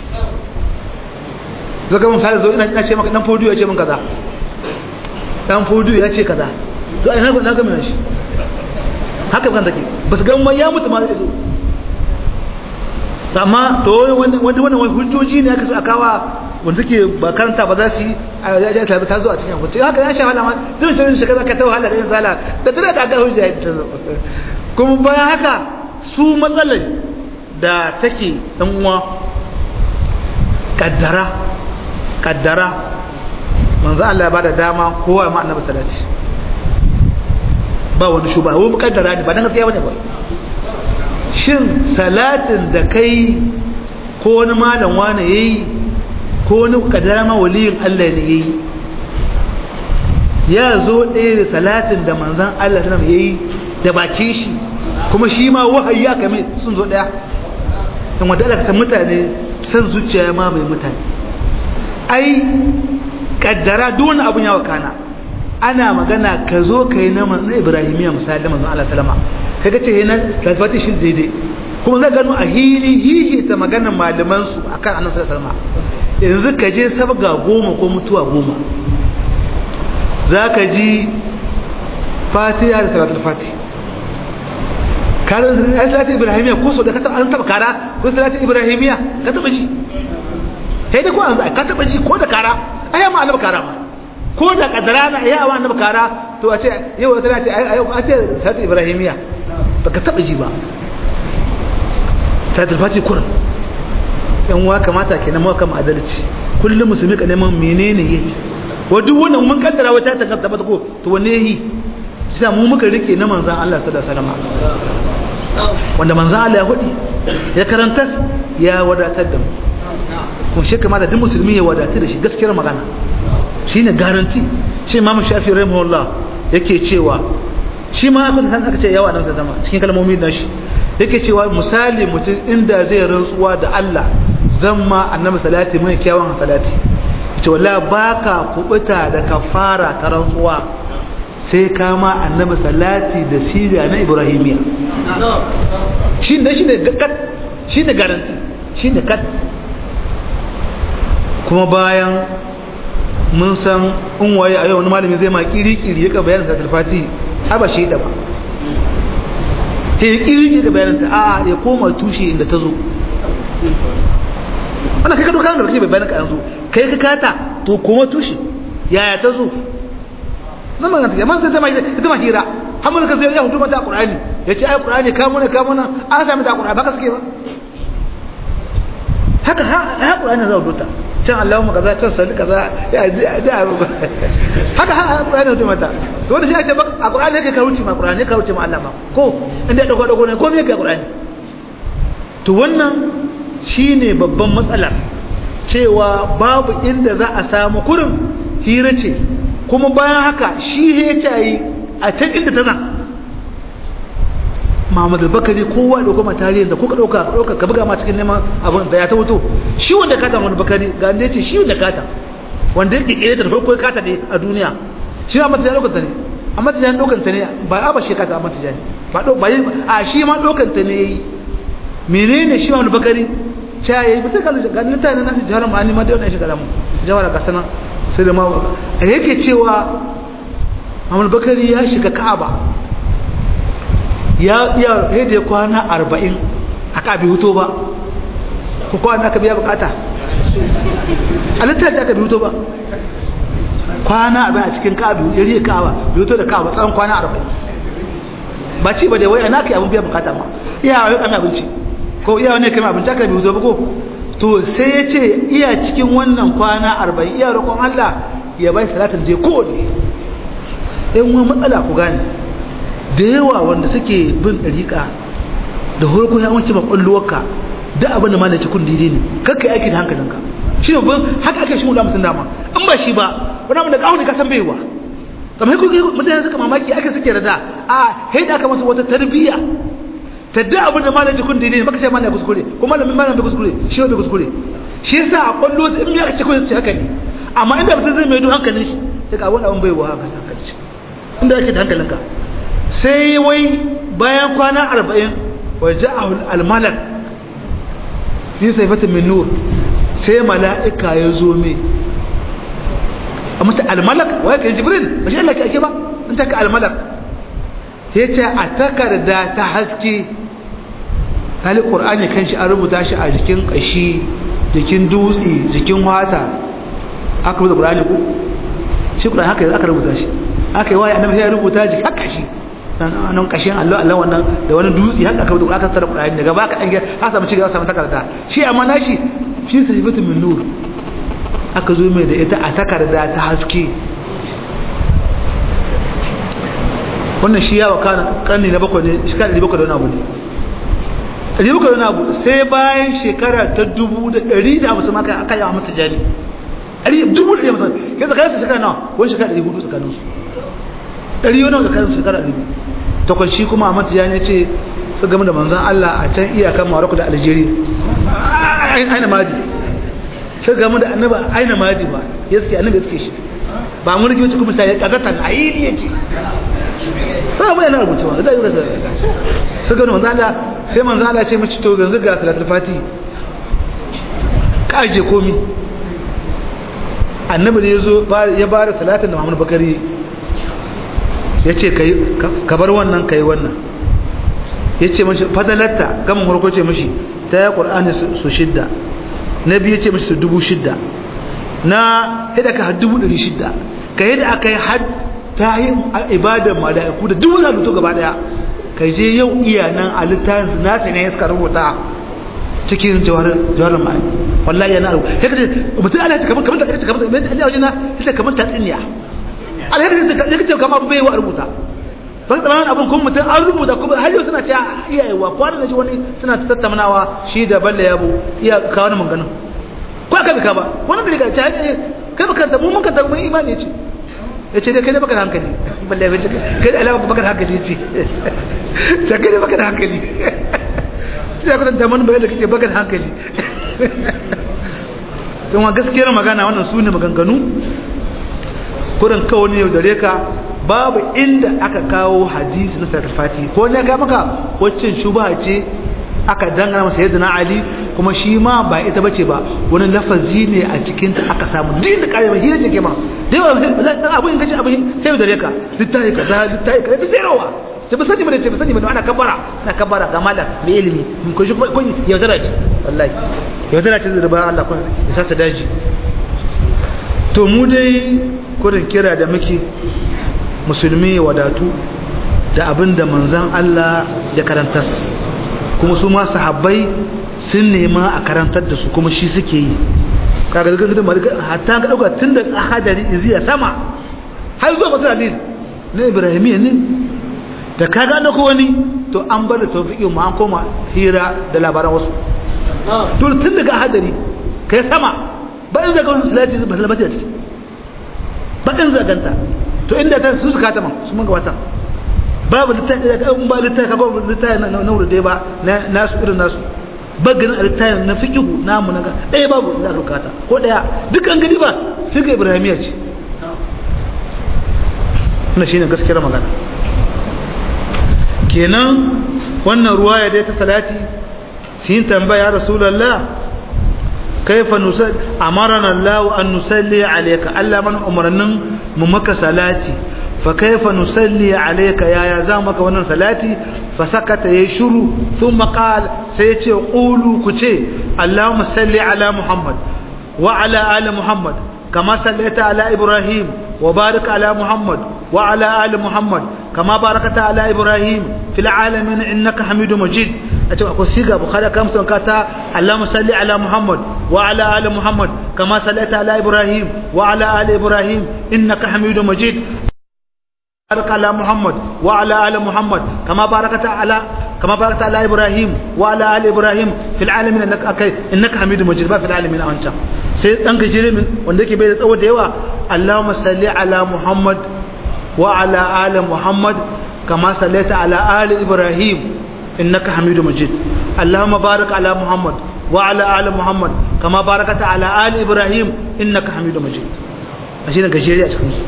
zaga mun fara zo ina ce maka dan fodiyo ya ce min kaza dan fodiyo ya ce kaza to ina na ga mun shi haka kan take ba su ga ya mutu ma zai zo amma to wanda wannan wani hujjoji ne aka so akawa wanda suke ba karanta ba za su yi a ya ta ta zo a cikin hukunci haka ya sha wahala ma duk shirin shi kaza ka ta wahala da yin zala da tana da ga hujja ta zo kuma bayan haka su matsalar da take dan uwa kaddara kaddara manzo Allah ya bada dama kowa ma annabi salati ba wani shuba wani kaddara ne ba dan gaskiya bane ba shin salatin da kai ko wani malam wani yayi ko wani kadara ma waliyin Allah ne yayi ya zo ɗaya da salatin da manzon Allah sallam yayi da bakin shi kuma shi ma wahayi aka mai sun zo ɗaya in wanda aka san mutane san zuciya ma mai mutane ai kaddara duk wani abun ya wakana ana magana ka zo ka yi na ibrahimiya misali da manzon Allah salama kaga ce yana lafati shi daidai kuma zai gano a hili hihi ta maganar malaman su akan annabi sallallahu alaihi yanzu ka je sabga goma ko mutuwa goma zaka ji fatiha da salatul fatih kada salatul ibrahimiya ko so da ka an taba kara ko salatul ibrahimiya ka taba ji sai da ko an ka taba ji ko da kara ai ma annabi kara ma ko da kadara na ya wa annabi kara to a ce yau tana ce ai a ce salatul ibrahimiya baka taba ji ba salatul fati kuran yan wa kamata kenan mu kama adalci kullum musulmi ka neman menene yake wa duk wannan mun kaddara wata ta kaddara ta ko to wanne yi sai mu muka rike na manzon Allah sallallahu alaihi wasallam wanda manzon Allah ya hudi ya karanta ya wadatar da mu kuma shi kamata duk musulmi ya wadatar da shi gaskiyar magana shine garanti shi Imam Shafi rahimahullah yake cewa shi ma abin da aka ce yawa nan zama cikin kalmomi da shi yake cewa misali mutum inda zai rantsuwa da Allah zan ma annabi salati mai kyawun salati ce wallahi baka kubuta da kafara ta rantsuwa sai ka ma annabi salati da siga na ibrahimiya shi ne shi ne kat shi ne garanti shi ne kat kuma bayan mun san in waye a yau wani malami zai ma kiri-kiri ya ka bayanin sa talfati har ba shi da ba ta yi kiri da bayanin ta a ya koma tushe inda ta zo wannan kai ka doka da kake bayanin ka yanzu kai ka kata to koma tushe yaya ta zo zama ga take man sai zama ita ma hira hamul ka sai ya hudu mata qur'ani yace ai qur'ani ka muna ka muna an sami da qur'ani baka suke ba haka ha qur'ani za hudu ta can Allahumma kaza can salli kaza ya da haka ha qur'ani hudu mata to wanda shi ya ce a qur'ani yake ka wuce ma qur'ani ka wuce ma Allah ma ko inda dago dago ne ko me yake qur'ani to wannan shine babban matsalar cewa babu inda za a samu kurin hira ce kuma bayan haka shi ya cayi a can inda tana Muhammad al-Bakari kowa da kuma tarihin da kuka dauka dauka ka buga ma cikin neman abin da ya ta wuto shi wanda kata Muhammad Bakari ga inda yace shi wanda kata wanda yake kire ta farko kata ne a duniya shi ma mata lokacin ta ne amma ta jan dokan ta ne ba a ba shi kata amma ta jan ba do ba a shi ma dokan ta ne menene shi Muhammad Bakari cha yayi bisa kan ga mutane nasu jihar ma'ani ma da wannan shi kalamu jawara ga sanan sai da ma yake cewa Muhammad Bakari ya shiga Ka'aba ya iya yadda ya kwana arba'in a ƙabi hutu ba ko kwana aka biya bukata a littafi aka bi hutu ba kwana arba'in a cikin ƙabi ya riye ka'aba bi hutu da ka'aba tsawon kwana arba'in ba ci ba da wai ana kai abin biya bukata ma iya wani kame abinci ko iya wani kame abinci aka bi hutu ba ko to sai ya ce iya cikin wannan kwana arba'in iya roƙon Allah ya bai salatin je ko ne ɗan wani matsala ku gane da yawa wanda suke bin ɗariƙa da horko ya wanke makwalluwarka da abin da malaci kun daidai ne kakka aiki da hankalinka shi ne ban haka ake shi mutum dama in ba shi ba wani abin da ƙahu ne kasan baiwa kamar haka mutane suka mamaki ake suke da da a hai da aka masa wata tarbiyya ta da abin da malaci kun daidai ne baka sai malaci kuskure ko malamin malamin bai kuskure shi bai kuskure shi yasa a kwallo in ya ce kun ce haka ne amma inda mutum zai mai do hankalin shi sai ka wani abin baiwa haka hankalin shi inda ake da hankalinka sai wai bayan kwana arba'in waje almalak fi saifatin min nur sai mala'ika ya zo me a mutu almalak waye ka jibril ba shi Allah ke ake ba in ta ka almalak ya ce a takarda ta haske hali ƙur'ani kan shi an rubuta shi a jikin ƙashi jikin dutse jikin wata aka rubuta ƙur'ani ku shi ƙur'ani haka aka rubuta shi aka yi waye annabi ya rubuta jiki haka shi nan kashin Allah Allah wannan da wani dutse haka aka rubuta aka tsara Qur'ani daga baka dan ha samu cigaba samu takarda shi amma nashi shi sahibatu min nur aka zo mai da ita a takarda ta haske wannan shi ya wakana karni na bakwai ne shekara 700 da wani abu ne 700 da wani abu sai bayan shekara ta 150 maka aka yi a mata jani ari dubu da yamsa ke tsakanin shekara nawa wani shekara 400 tsakanin su ɗari wani tsakanin shekara 200 takwan shi kuma a mata jani ce su game da manzan Allah a can iyakan Morocco da Algeria aina madi sai game da annaba aina madi ba ya suke annabi ya suke shi ba mun rike wacce kuma sai ya kazatan a yi ne ce ba mu yana rubucewa da yi kasa su gani manzan Allah sai manzan Allah ce mace to yanzu ga salatul fati ka aje komi annabi ne ya zo ya ba da salatin da Muhammadu Bakari ya ce ka bar wannan ka yi wannan ya ce mashi fadalatta gamin harko ce mashi ta ya ƙur'ani su shidda na biyu ce mashi su dubu shidda na yadda ka har dubu ɗari shidda ka yadda aka yi har ta yi ibadar mala'iku da dubu zaluto gaba ɗaya ka je yau iya nan a littafin su nasa ne suka rubuta cikin jawarar ma'ai wallahi yana rubuta ya kace mutum ala ta kamar kamar ta kace kamar ta kace wajen na ta kamar ta tsinya ala ya kace kamar bai wa rubuta ba ka tsammanin abin kuma mutum an rubuta kuma har yau suna ce iyayewa kwanan da shi wani suna tattaunawa shi da balle yabo iya kawo wani manganin ko aka bika ba wani da riga ce kai baka da mu mun kanta mun imani ce ya ce dai kai da baka da hankali balle ya ce kai da alama baka da hankali ce ce kai da baka da hankali shi da kwatanta mun bayan da kake baka da hankali tun wa gaskiyar magana wannan su ne maganganu kurin kawo ne yau dare ka babu inda aka kawo hadisi na sarfati ko ne ga maka wacce shubha ce aka dangana masa yadda na ali kuma shi ma ba ita bace ba wani lafazi ne a cikin ta aka samu din da kare hira take ma da yawa abu in kace abu sai da reka littafi kaza littafi kaza da zerawa ce ba sani bane ce ba sani bane ana kabbara ana kabbara ga malam mai ilimi mun ko shi ko yaudara ce wallahi yaudara ce da ba Allah ko ya sa ta daji to mu dai kurin kira da muke musulmi wadatu da abin da manzan Allah ya karantar kuma su ma sahabbai sun nema a karantar da su kuma shi suke yi kaga da gidan malika hatta ka dauka tun da ahadari iziya sama har zuwa masu hadis na ibrahimiyya ne da kaga na ko wani to an bar da tawfiqi mu an koma hira da labaran wasu to tun daga ahadari kai sama ba in zaga wani salati ba salati ce ba in zaganta to inda ta su suka ta man su mun gabata babu littafi da in ba littafi ka ba littafi na na dai ba na nasu irin nasu bagin littafin na fiqhu namu na ɗaya babu da rukata ko ɗaya dukkan gani ba sai ga ibrahimiya ce na shine gaskiyar magana kenan wannan ruwaya dai ta salati sun tambaya rasulullah kaifa nusalli amarana Allah an nusalli alayka Allah man umarnin mu maka salati fa kaifa nusalli alayka ya ya za maka wannan salati fa sakata yayi shiru thumma qala sai ya ce qulu ku ce Allahumma salli ala Muhammad wa ala ali Muhammad kama sallaita ala Ibrahim wa barik ala Muhammad wa ala ali Muhammad kama barakata ala Ibrahim fil alamin innaka Hamidum Majid a ce akwai siga bukhari kam sun kata Allahumma salli ala Muhammad wa ala ali Muhammad kama sallaita ala Ibrahim wa ala ali Ibrahim innaka Hamidum Majid بارك على محمد وعلى ال محمد كما باركت على كما باركت على ابراهيم وعلى ال ابراهيم في العالمين انك أكي انك حميد مجيد ba في العالمين انت sai dan gajere min wanda yake bai da tsawo da yawa Allahumma salli ala Muhammad wa ala ali Muhammad kama sallaita ala ali Ibrahim innaka Hamidum Majid Allahumma barik ala Muhammad wa ala ali Muhammad kama barakata ala ali Ibrahim innaka Hamidum Majid ashe da gajere a cikin su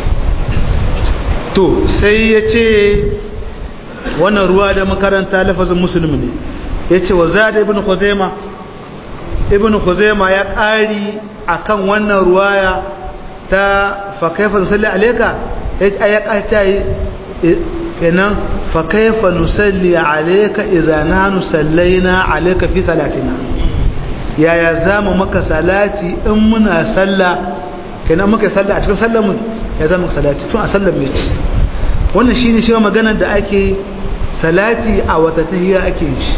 to sai ya ce wannan ruwa da makaranta lafazin musulmi ne ya ce wa zada ibn khuzaima ibn khuzaima ya ƙari akan wannan ruwaya ta fakaifa nusalli alaika ya ƙarta kenan fakaifa nusalli alaika idza nahnu sallaina alaika fi salatina yaya zamu maka salati in muna sallah kenan muka sallah a cikin sallar mu ya zama salati tun a sallar mai ci wannan shine shi maganar da ake salati a wata tahiyya ake shi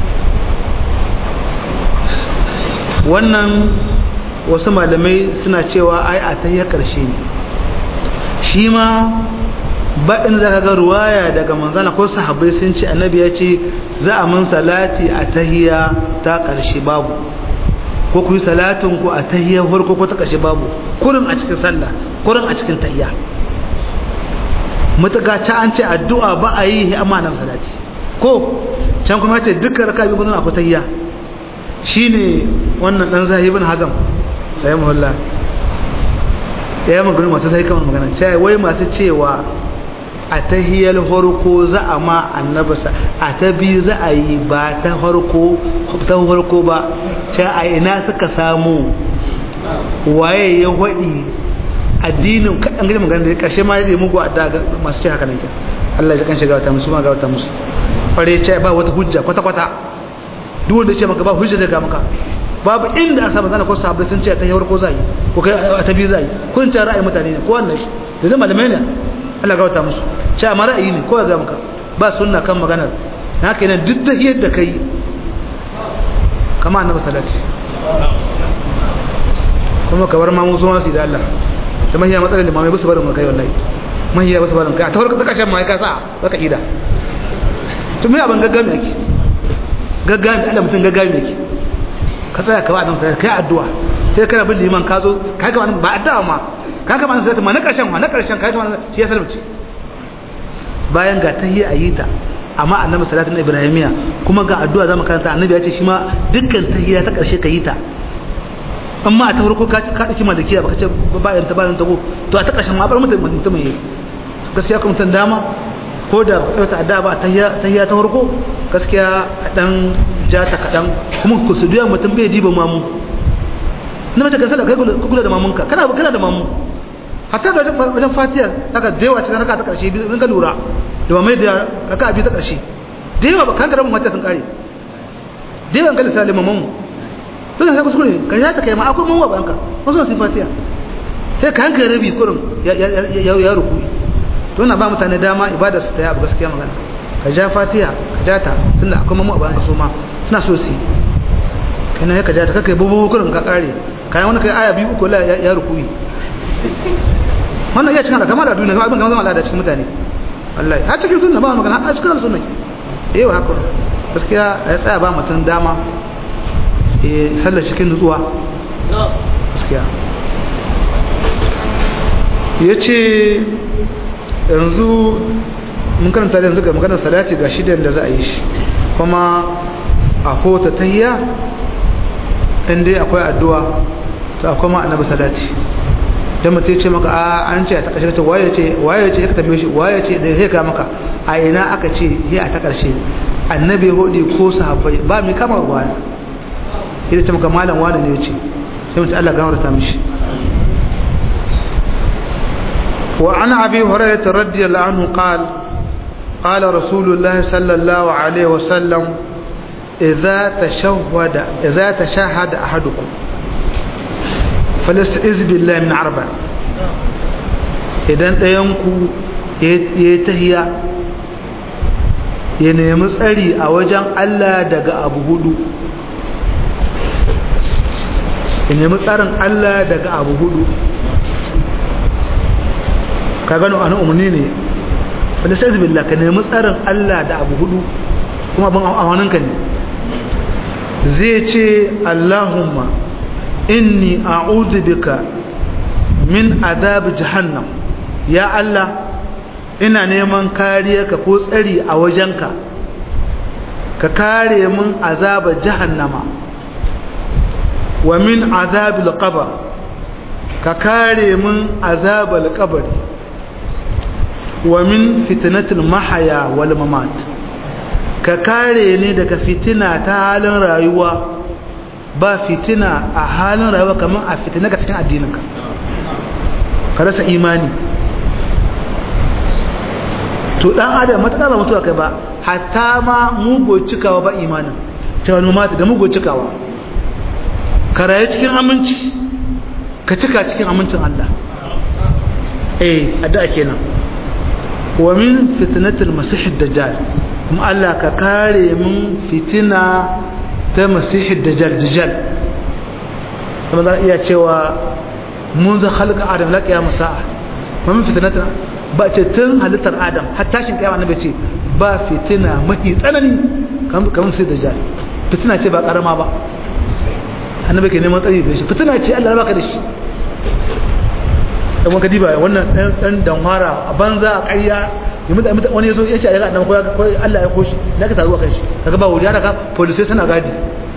wannan wasu malamai suna cewa ai a tahiyya karshe ne shi ma baɗin za ka ga ruwaya daga manzana ko sahabbai sun ce annabi ya ce za a mun salati a tahiyya ta ƙarshe babu ko ku yi salatin ku a tahiyya farko ko ta ƙarshe babu kurin a cikin sallah kurin a cikin tahiyya mutaka ta an ce addu'a ba a yi amma nan salati ko can kuma ce dukkan raka biyu akwai tahiyya shine wannan dan zahibin hazam rahimahullah ya yi magana masu sai kamar magana cewa wai masu cewa a tahiyar farko za a ma annabasa a ta biyu za a yi ba ta farko ta farko ba ce a ina suka samu waye ya waɗi addinin kaɗan gani magana da ƙarshe ma ya mugu a daga masu ce haka nan ke Allah ya kan shiga wata musu ma ga wata musu kware ce ba wata hujja kwata-kwata duk wanda ce maka ba hujja zai ga maka babu inda a samu zana ko sahabbai sun ce ta yi farko za yi ko kai a ta biyu za yi kun ce ra'ayi mutane ne ko wannan shi da zai malamai ne Allah ga wata musu ce amma ra'ayi ne ko ga maka ba sunna kan maganar na haka yana duk da yadda kai kama annabi salati kuma ka bar mamu zuwa su da Allah da mahiya matsalar limamai ba su barin kai wallahi mahiya ba su barin kai a tawar ka kashin mai ka sa baka ida to me abin gaggami yake gaggami Allah mutum gaggami yake ka tsaya ka ba nan sai kai addu'a sai kana bin liman ka zo kai ka ba addu'a ma ka ka ma sai ma na karshen ma na karshen kai ka shi ya salmace bayan ga tahiyya ayita amma annabi sallallahu alaihi ibrahimiya kuma ga addu'a zamu karanta annabi ya ce shi ma dukkan tahiyya ta karshe ka yi ta amma a ta farko ka ka dauki malikiya baka ce bayan ta bayan ta go to a ta karshen ma bar mutum mutum yayi gaskiya kuma mutum dama ko da ba ta addu'a ba tahiyya tahiyya ta farko gaskiya dan ja ta kadan kuma ku su duya mutum bai diba mamu na mace ka sallah kai kula da mamunka kana kana da mamu hatta da wajen fatiha haka da yawa cikin raka ta karshe in ka lura da ba mai da raka biyu ta karshe da yawa ba kan karamin fatiha sun kare da yawa kan lissafi mamu dole sai kuskure ka ya ta kai ma akwai mamu ba banka wasu sun fatiha sai ka hankali rabi kurin ya ruku to na ba mutane dama ibada su ta yi abu gaskiya magana ka ja fatiha ka ja ta tunda akwai mamu a bayan kaso ma suna so su kana ya ka ja ta kakai bubu kurin ka kare kayan wani kai aya biyu uku la ya ruku wannan iya cikin al'ada kamar da duniya kamar abin kamar zama al'ada cikin mutane wallahi har cikin sunna ba magana har cikin sunna eh wa haka gaskiya ya tsaya ba mutum dama eh sallar cikin nutsuwa gaskiya yace yanzu mun karanta yanzu ga maganar salati ga shidan da za a yi shi kuma a kota tahiyya inda akwai addu'a ta akwai ma annabi salati dan mutum ya ce maka a an ce a ta ƙarshe ta waye ce waye ce ya tambaye shi waye ce da sai ka maka a ina aka ce ya a ta ƙarshe annabi hudi ko sahabbai ba mai kama waya idan ce maka malam wani ne ya ce sai mutum Allah gafarta mishi wa an abi hurairah radiyallahu anhu qala قال رسول الله صلى الله عليه وسلم إذا تشهد إذا تشهد أحدكم فليستعذ بالله من أربع idan ɗayanku ya yi tahiya ya nemi tsari a wajen Allah daga abu hudu ya nemi tsarin Allah daga abu hudu ka gano ana umarni ne falisar billah ka nemi tsarin Allah da abu hudu kuma abin awaninka ne zai ce Allahumma inni a'udhu bika min azab jahannam ya Allah ina neman kariyarka ko tsari a wajenka ka kare min azaba jahannama wa min azabil qabr ka kare min azabal qabri wa min fitnatil mahaya wal mamat ka kare ni daga fitina ta halin rayuwa ba fitina a halin rayuwa kamar a fitina ga cikin addininka ka rasa imani to dan adam mata ba mutuwa kai ba hatta ma mugo cikawa ba imanin cewa mata da mugo cikawa ka rayu cikin aminci ka cika cikin amincin Allah eh addu'a kenan wa min fitnatil masih dajjal kuma Allah ka kare mun fitina ta masih dajjal dajjal kuma za iya cewa mun za halka adam la qiyam sa'a wa min fitnatil ba ce tun halittar adam har tashin kiyama annabi ce ba fitina mafi tsanani kamar sai dajjal fitina ce ba karama ba annabi ke neman tsari da shi fitina ce Allah ya baka da shi dan ka diba wannan dan dan danwara a banza a ƙarya yimma da wani yazo ya ce ya ga annabi ko Allah ya koshi da ka taruwa kan shi kaga ba wuriya daga police suna gadi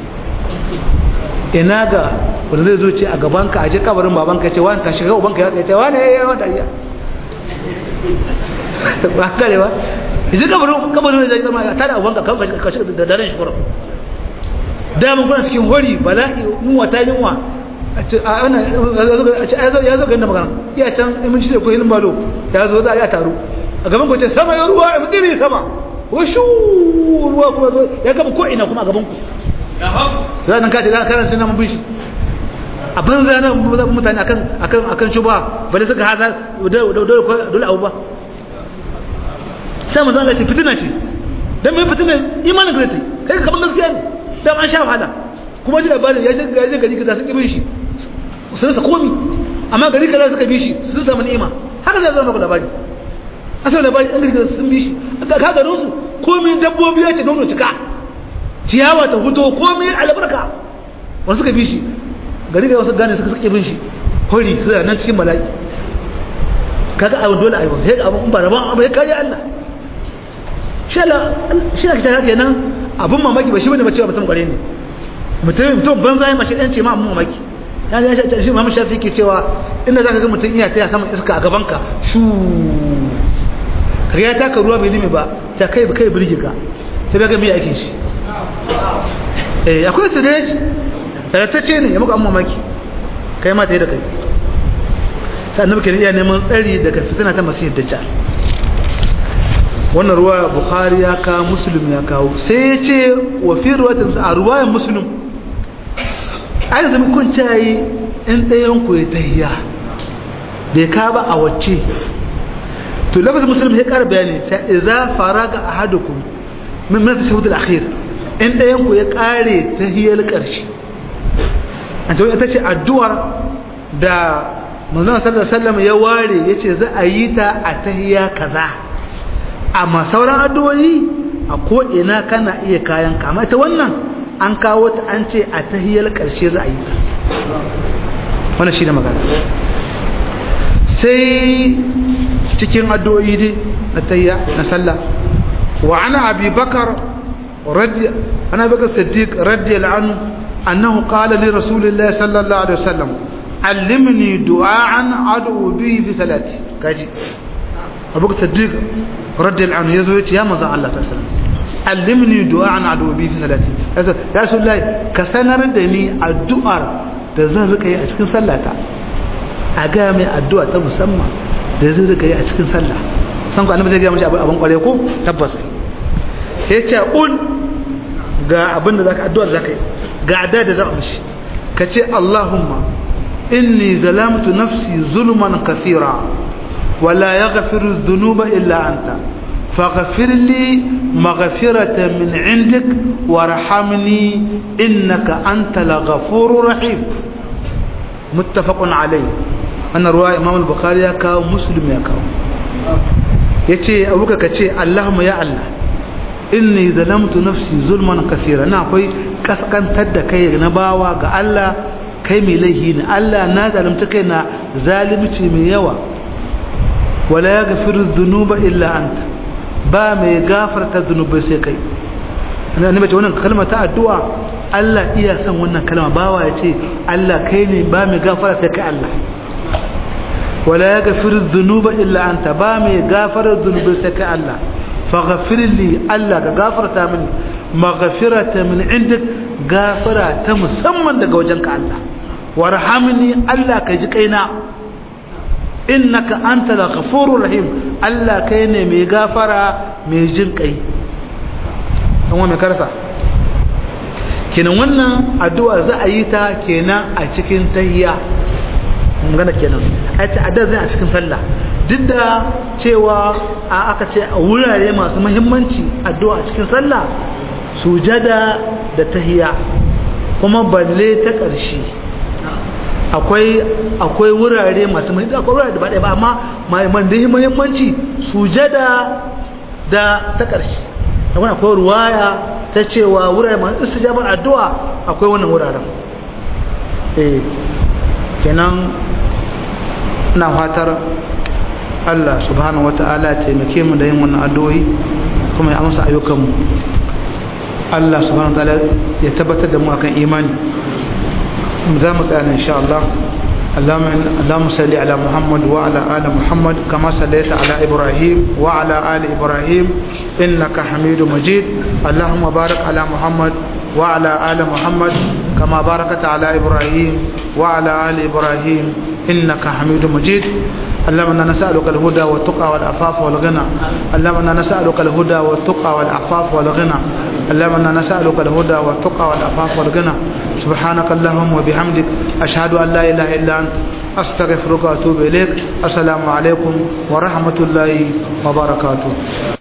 ina ga wanda zai zo ce a gaban ka aje kabarin baban ka ce wani ka shiga uban ka ya ce wani ya wani dariya ba kare ba yaje kabarin kabarin zai zama ya tada uban ka kan ka shiga da daren shi kurum da mun kuna cikin hori bala'i yunwa ta yunwa ya zo ganin magana iya can imin shi da koyi balo ya zo za a yi taro a gaban ku ce sama ya ruwa ya tsiri sama washu ruwa kuma zo ya gaba ko ina kuma a gaban ku za nan kace za ka karanta nan bin shi a banza nan mutane akan akan akan shuba bale suka haza dole dole abu ba sai mun zanga ce fitina ce dan mai fitina imanin ka zai kai ka kaman gaskiya ne dan an sha wahala kuma ji labarin ya shiga ya gari kaza sun kibin shi su rasa komi amma gari kaza suka bi shi sun samu ni'ima haka zai zama maka labari asali labari an gari kaza sun bi shi ka garin su komi dabbobi ya ce nono cika ciyawa ta huto komi albarka wani suka bi shi gari kaza wasu gane suka suka bin shi hori su nan cikin bala'i kaga abin dole a yi wasu sai abin ba rabon abu ya kariya Allah shi na kita haka nan abin mamaki ba shi bane ba cewa mutum kware ne mutum mutum banza ya mashi ɗan ce ma abin mamaki ya ya shi mamu shafi ke cewa inda za ka ga mutum iya taya saman iska a gabanka shu kariya ta ka ruwa bai limi ba ta kai ba kai birge ka ta bai ga mai aikin shi eh akwai siraj ce ne ya muka an mamaki kai ma ta yi da kai sai annabi kenan iya neman tsari daga fitina ta masihid dajjal wannan ruwa bukhari ya kawo muslim ya kawo sai ya ce wa fi ruwatin a ruwayan muslim ai da kun cayi in ɗayan ku ya tahiya bai ka ba a wacce to lafazin musulmi ya ƙara bayani ta iza faraga ahadukum min min tashahhud al-akhir in ɗayan ku ya ƙare tahiyar ƙarshe an ce ita ce addu'ar da manzon sallallahu alaihi wasallam ya ware yace za a yi ta a tahiya kaza amma sauran addu'o'i a ko ina kana iya kayan ka amma ita wannan an kawo ta an ce a tahiyar ƙarshe za a yi ta wannan shi da magana sai cikin addu'o'i dai na tayya na sallah wa ana abi bakar radi ana bakar siddiq radiyallahu anhu annahu qala li rasulillahi sallallahu alaihi wasallam allimni du'an ad'u bihi fi salati kaji abu bakar siddiq radiyallahu anhu yazo yace ya manzo Allah sallallahu alaihi wasallam allimni du'an ad'u bihi fi salati ya rasulullahi ka sanar da ni addu'ar da zan rika yi a cikin sallata a ga mai addu'a ta musamman da zai rika yi a cikin sallah san ku annabi zai ga mashi abin kware ko tabbas yace ul ga abin da zaka addu'a zaka yi ga adda da zaka mishi kace Allahumma inni zalamtu nafsi zulman kathira wa la yaghfiru dhunuba illa anta فاغفر لي مغفرة من عندك وارحمني إنك أنت الغفور الرحيم متفق عليه أنا رواية إمام البخاري يكاو مسلم يكاو يتي أبوك كتي اللهم يا الله إني ظلمت نفسي ظلما كثيرا أنا أقول كسكن تد كي نباوا قال الله كي مليهين الله نا ظلمت كينا ظالمتي من يوا ولا يغفر الذنوب إلا أنت ba mai gafarta zunubai sai kai annabi ce wannan kalma ta addu'a Allah iya son wannan kalma bawa ya ce Allah kai ne ba mai gafara sai kai Allah wala yaghfiru dhunuba illa anta ba mai gafara zunubai sai kai Allah faghfir li Allah ka gafarta mini maghfirata min indik gafara ta musamman daga wajenka Allah warhamni Allah ka ji kaina innaka anta la ghafurur rahim Allah kai ne mai gafara mai jin kai dan wa mai karsa kenan wannan addu'a za a yi ta kenan a cikin tahiyya mun gana kenan ai ta addu'a zai a cikin sallah duk da cewa a aka ce a wurare masu muhimmanci addu'a a cikin sallah sujada da tahiyya kuma balle ta ƙarshe akwai akwai wurare masu mai akwai wurare da ba ɗaya ba amma man da muhimmanci sujada da ta ƙarshe akwai akwai ruwaya ta cewa wurare masu istijabar addu'a akwai wannan wuraren eh kenan ina fatar Allah subhanahu wata'ala ya taimake mu da yin wannan addu'o'i kuma ya amsa ayyukanmu Allah subhanahu wata'ala ya tabbatar da mu akan imani za mu tsaya insha Allah اللهم صل على محمد وعلى آل محمد كما صليت على إبراهيم وعلى آل إبراهيم إنك حميد مجيد اللهم بارك على محمد وعلى آل محمد كما باركت على إبراهيم وعلى آل إبراهيم إنك حميد مجيد اللهم انا نسالك الهدى والتقى والعفاف والغنى اللهم انا نسالك الهدى والتقى والعفاف والغنى اللهم انا نسالك الهدى والتقى والعفاف والغنى سبحانك اللهم وبحمدك اشهد ان لا اله الا انت استغفرك واتوب اليك السلام عليكم ورحمه الله وبركاته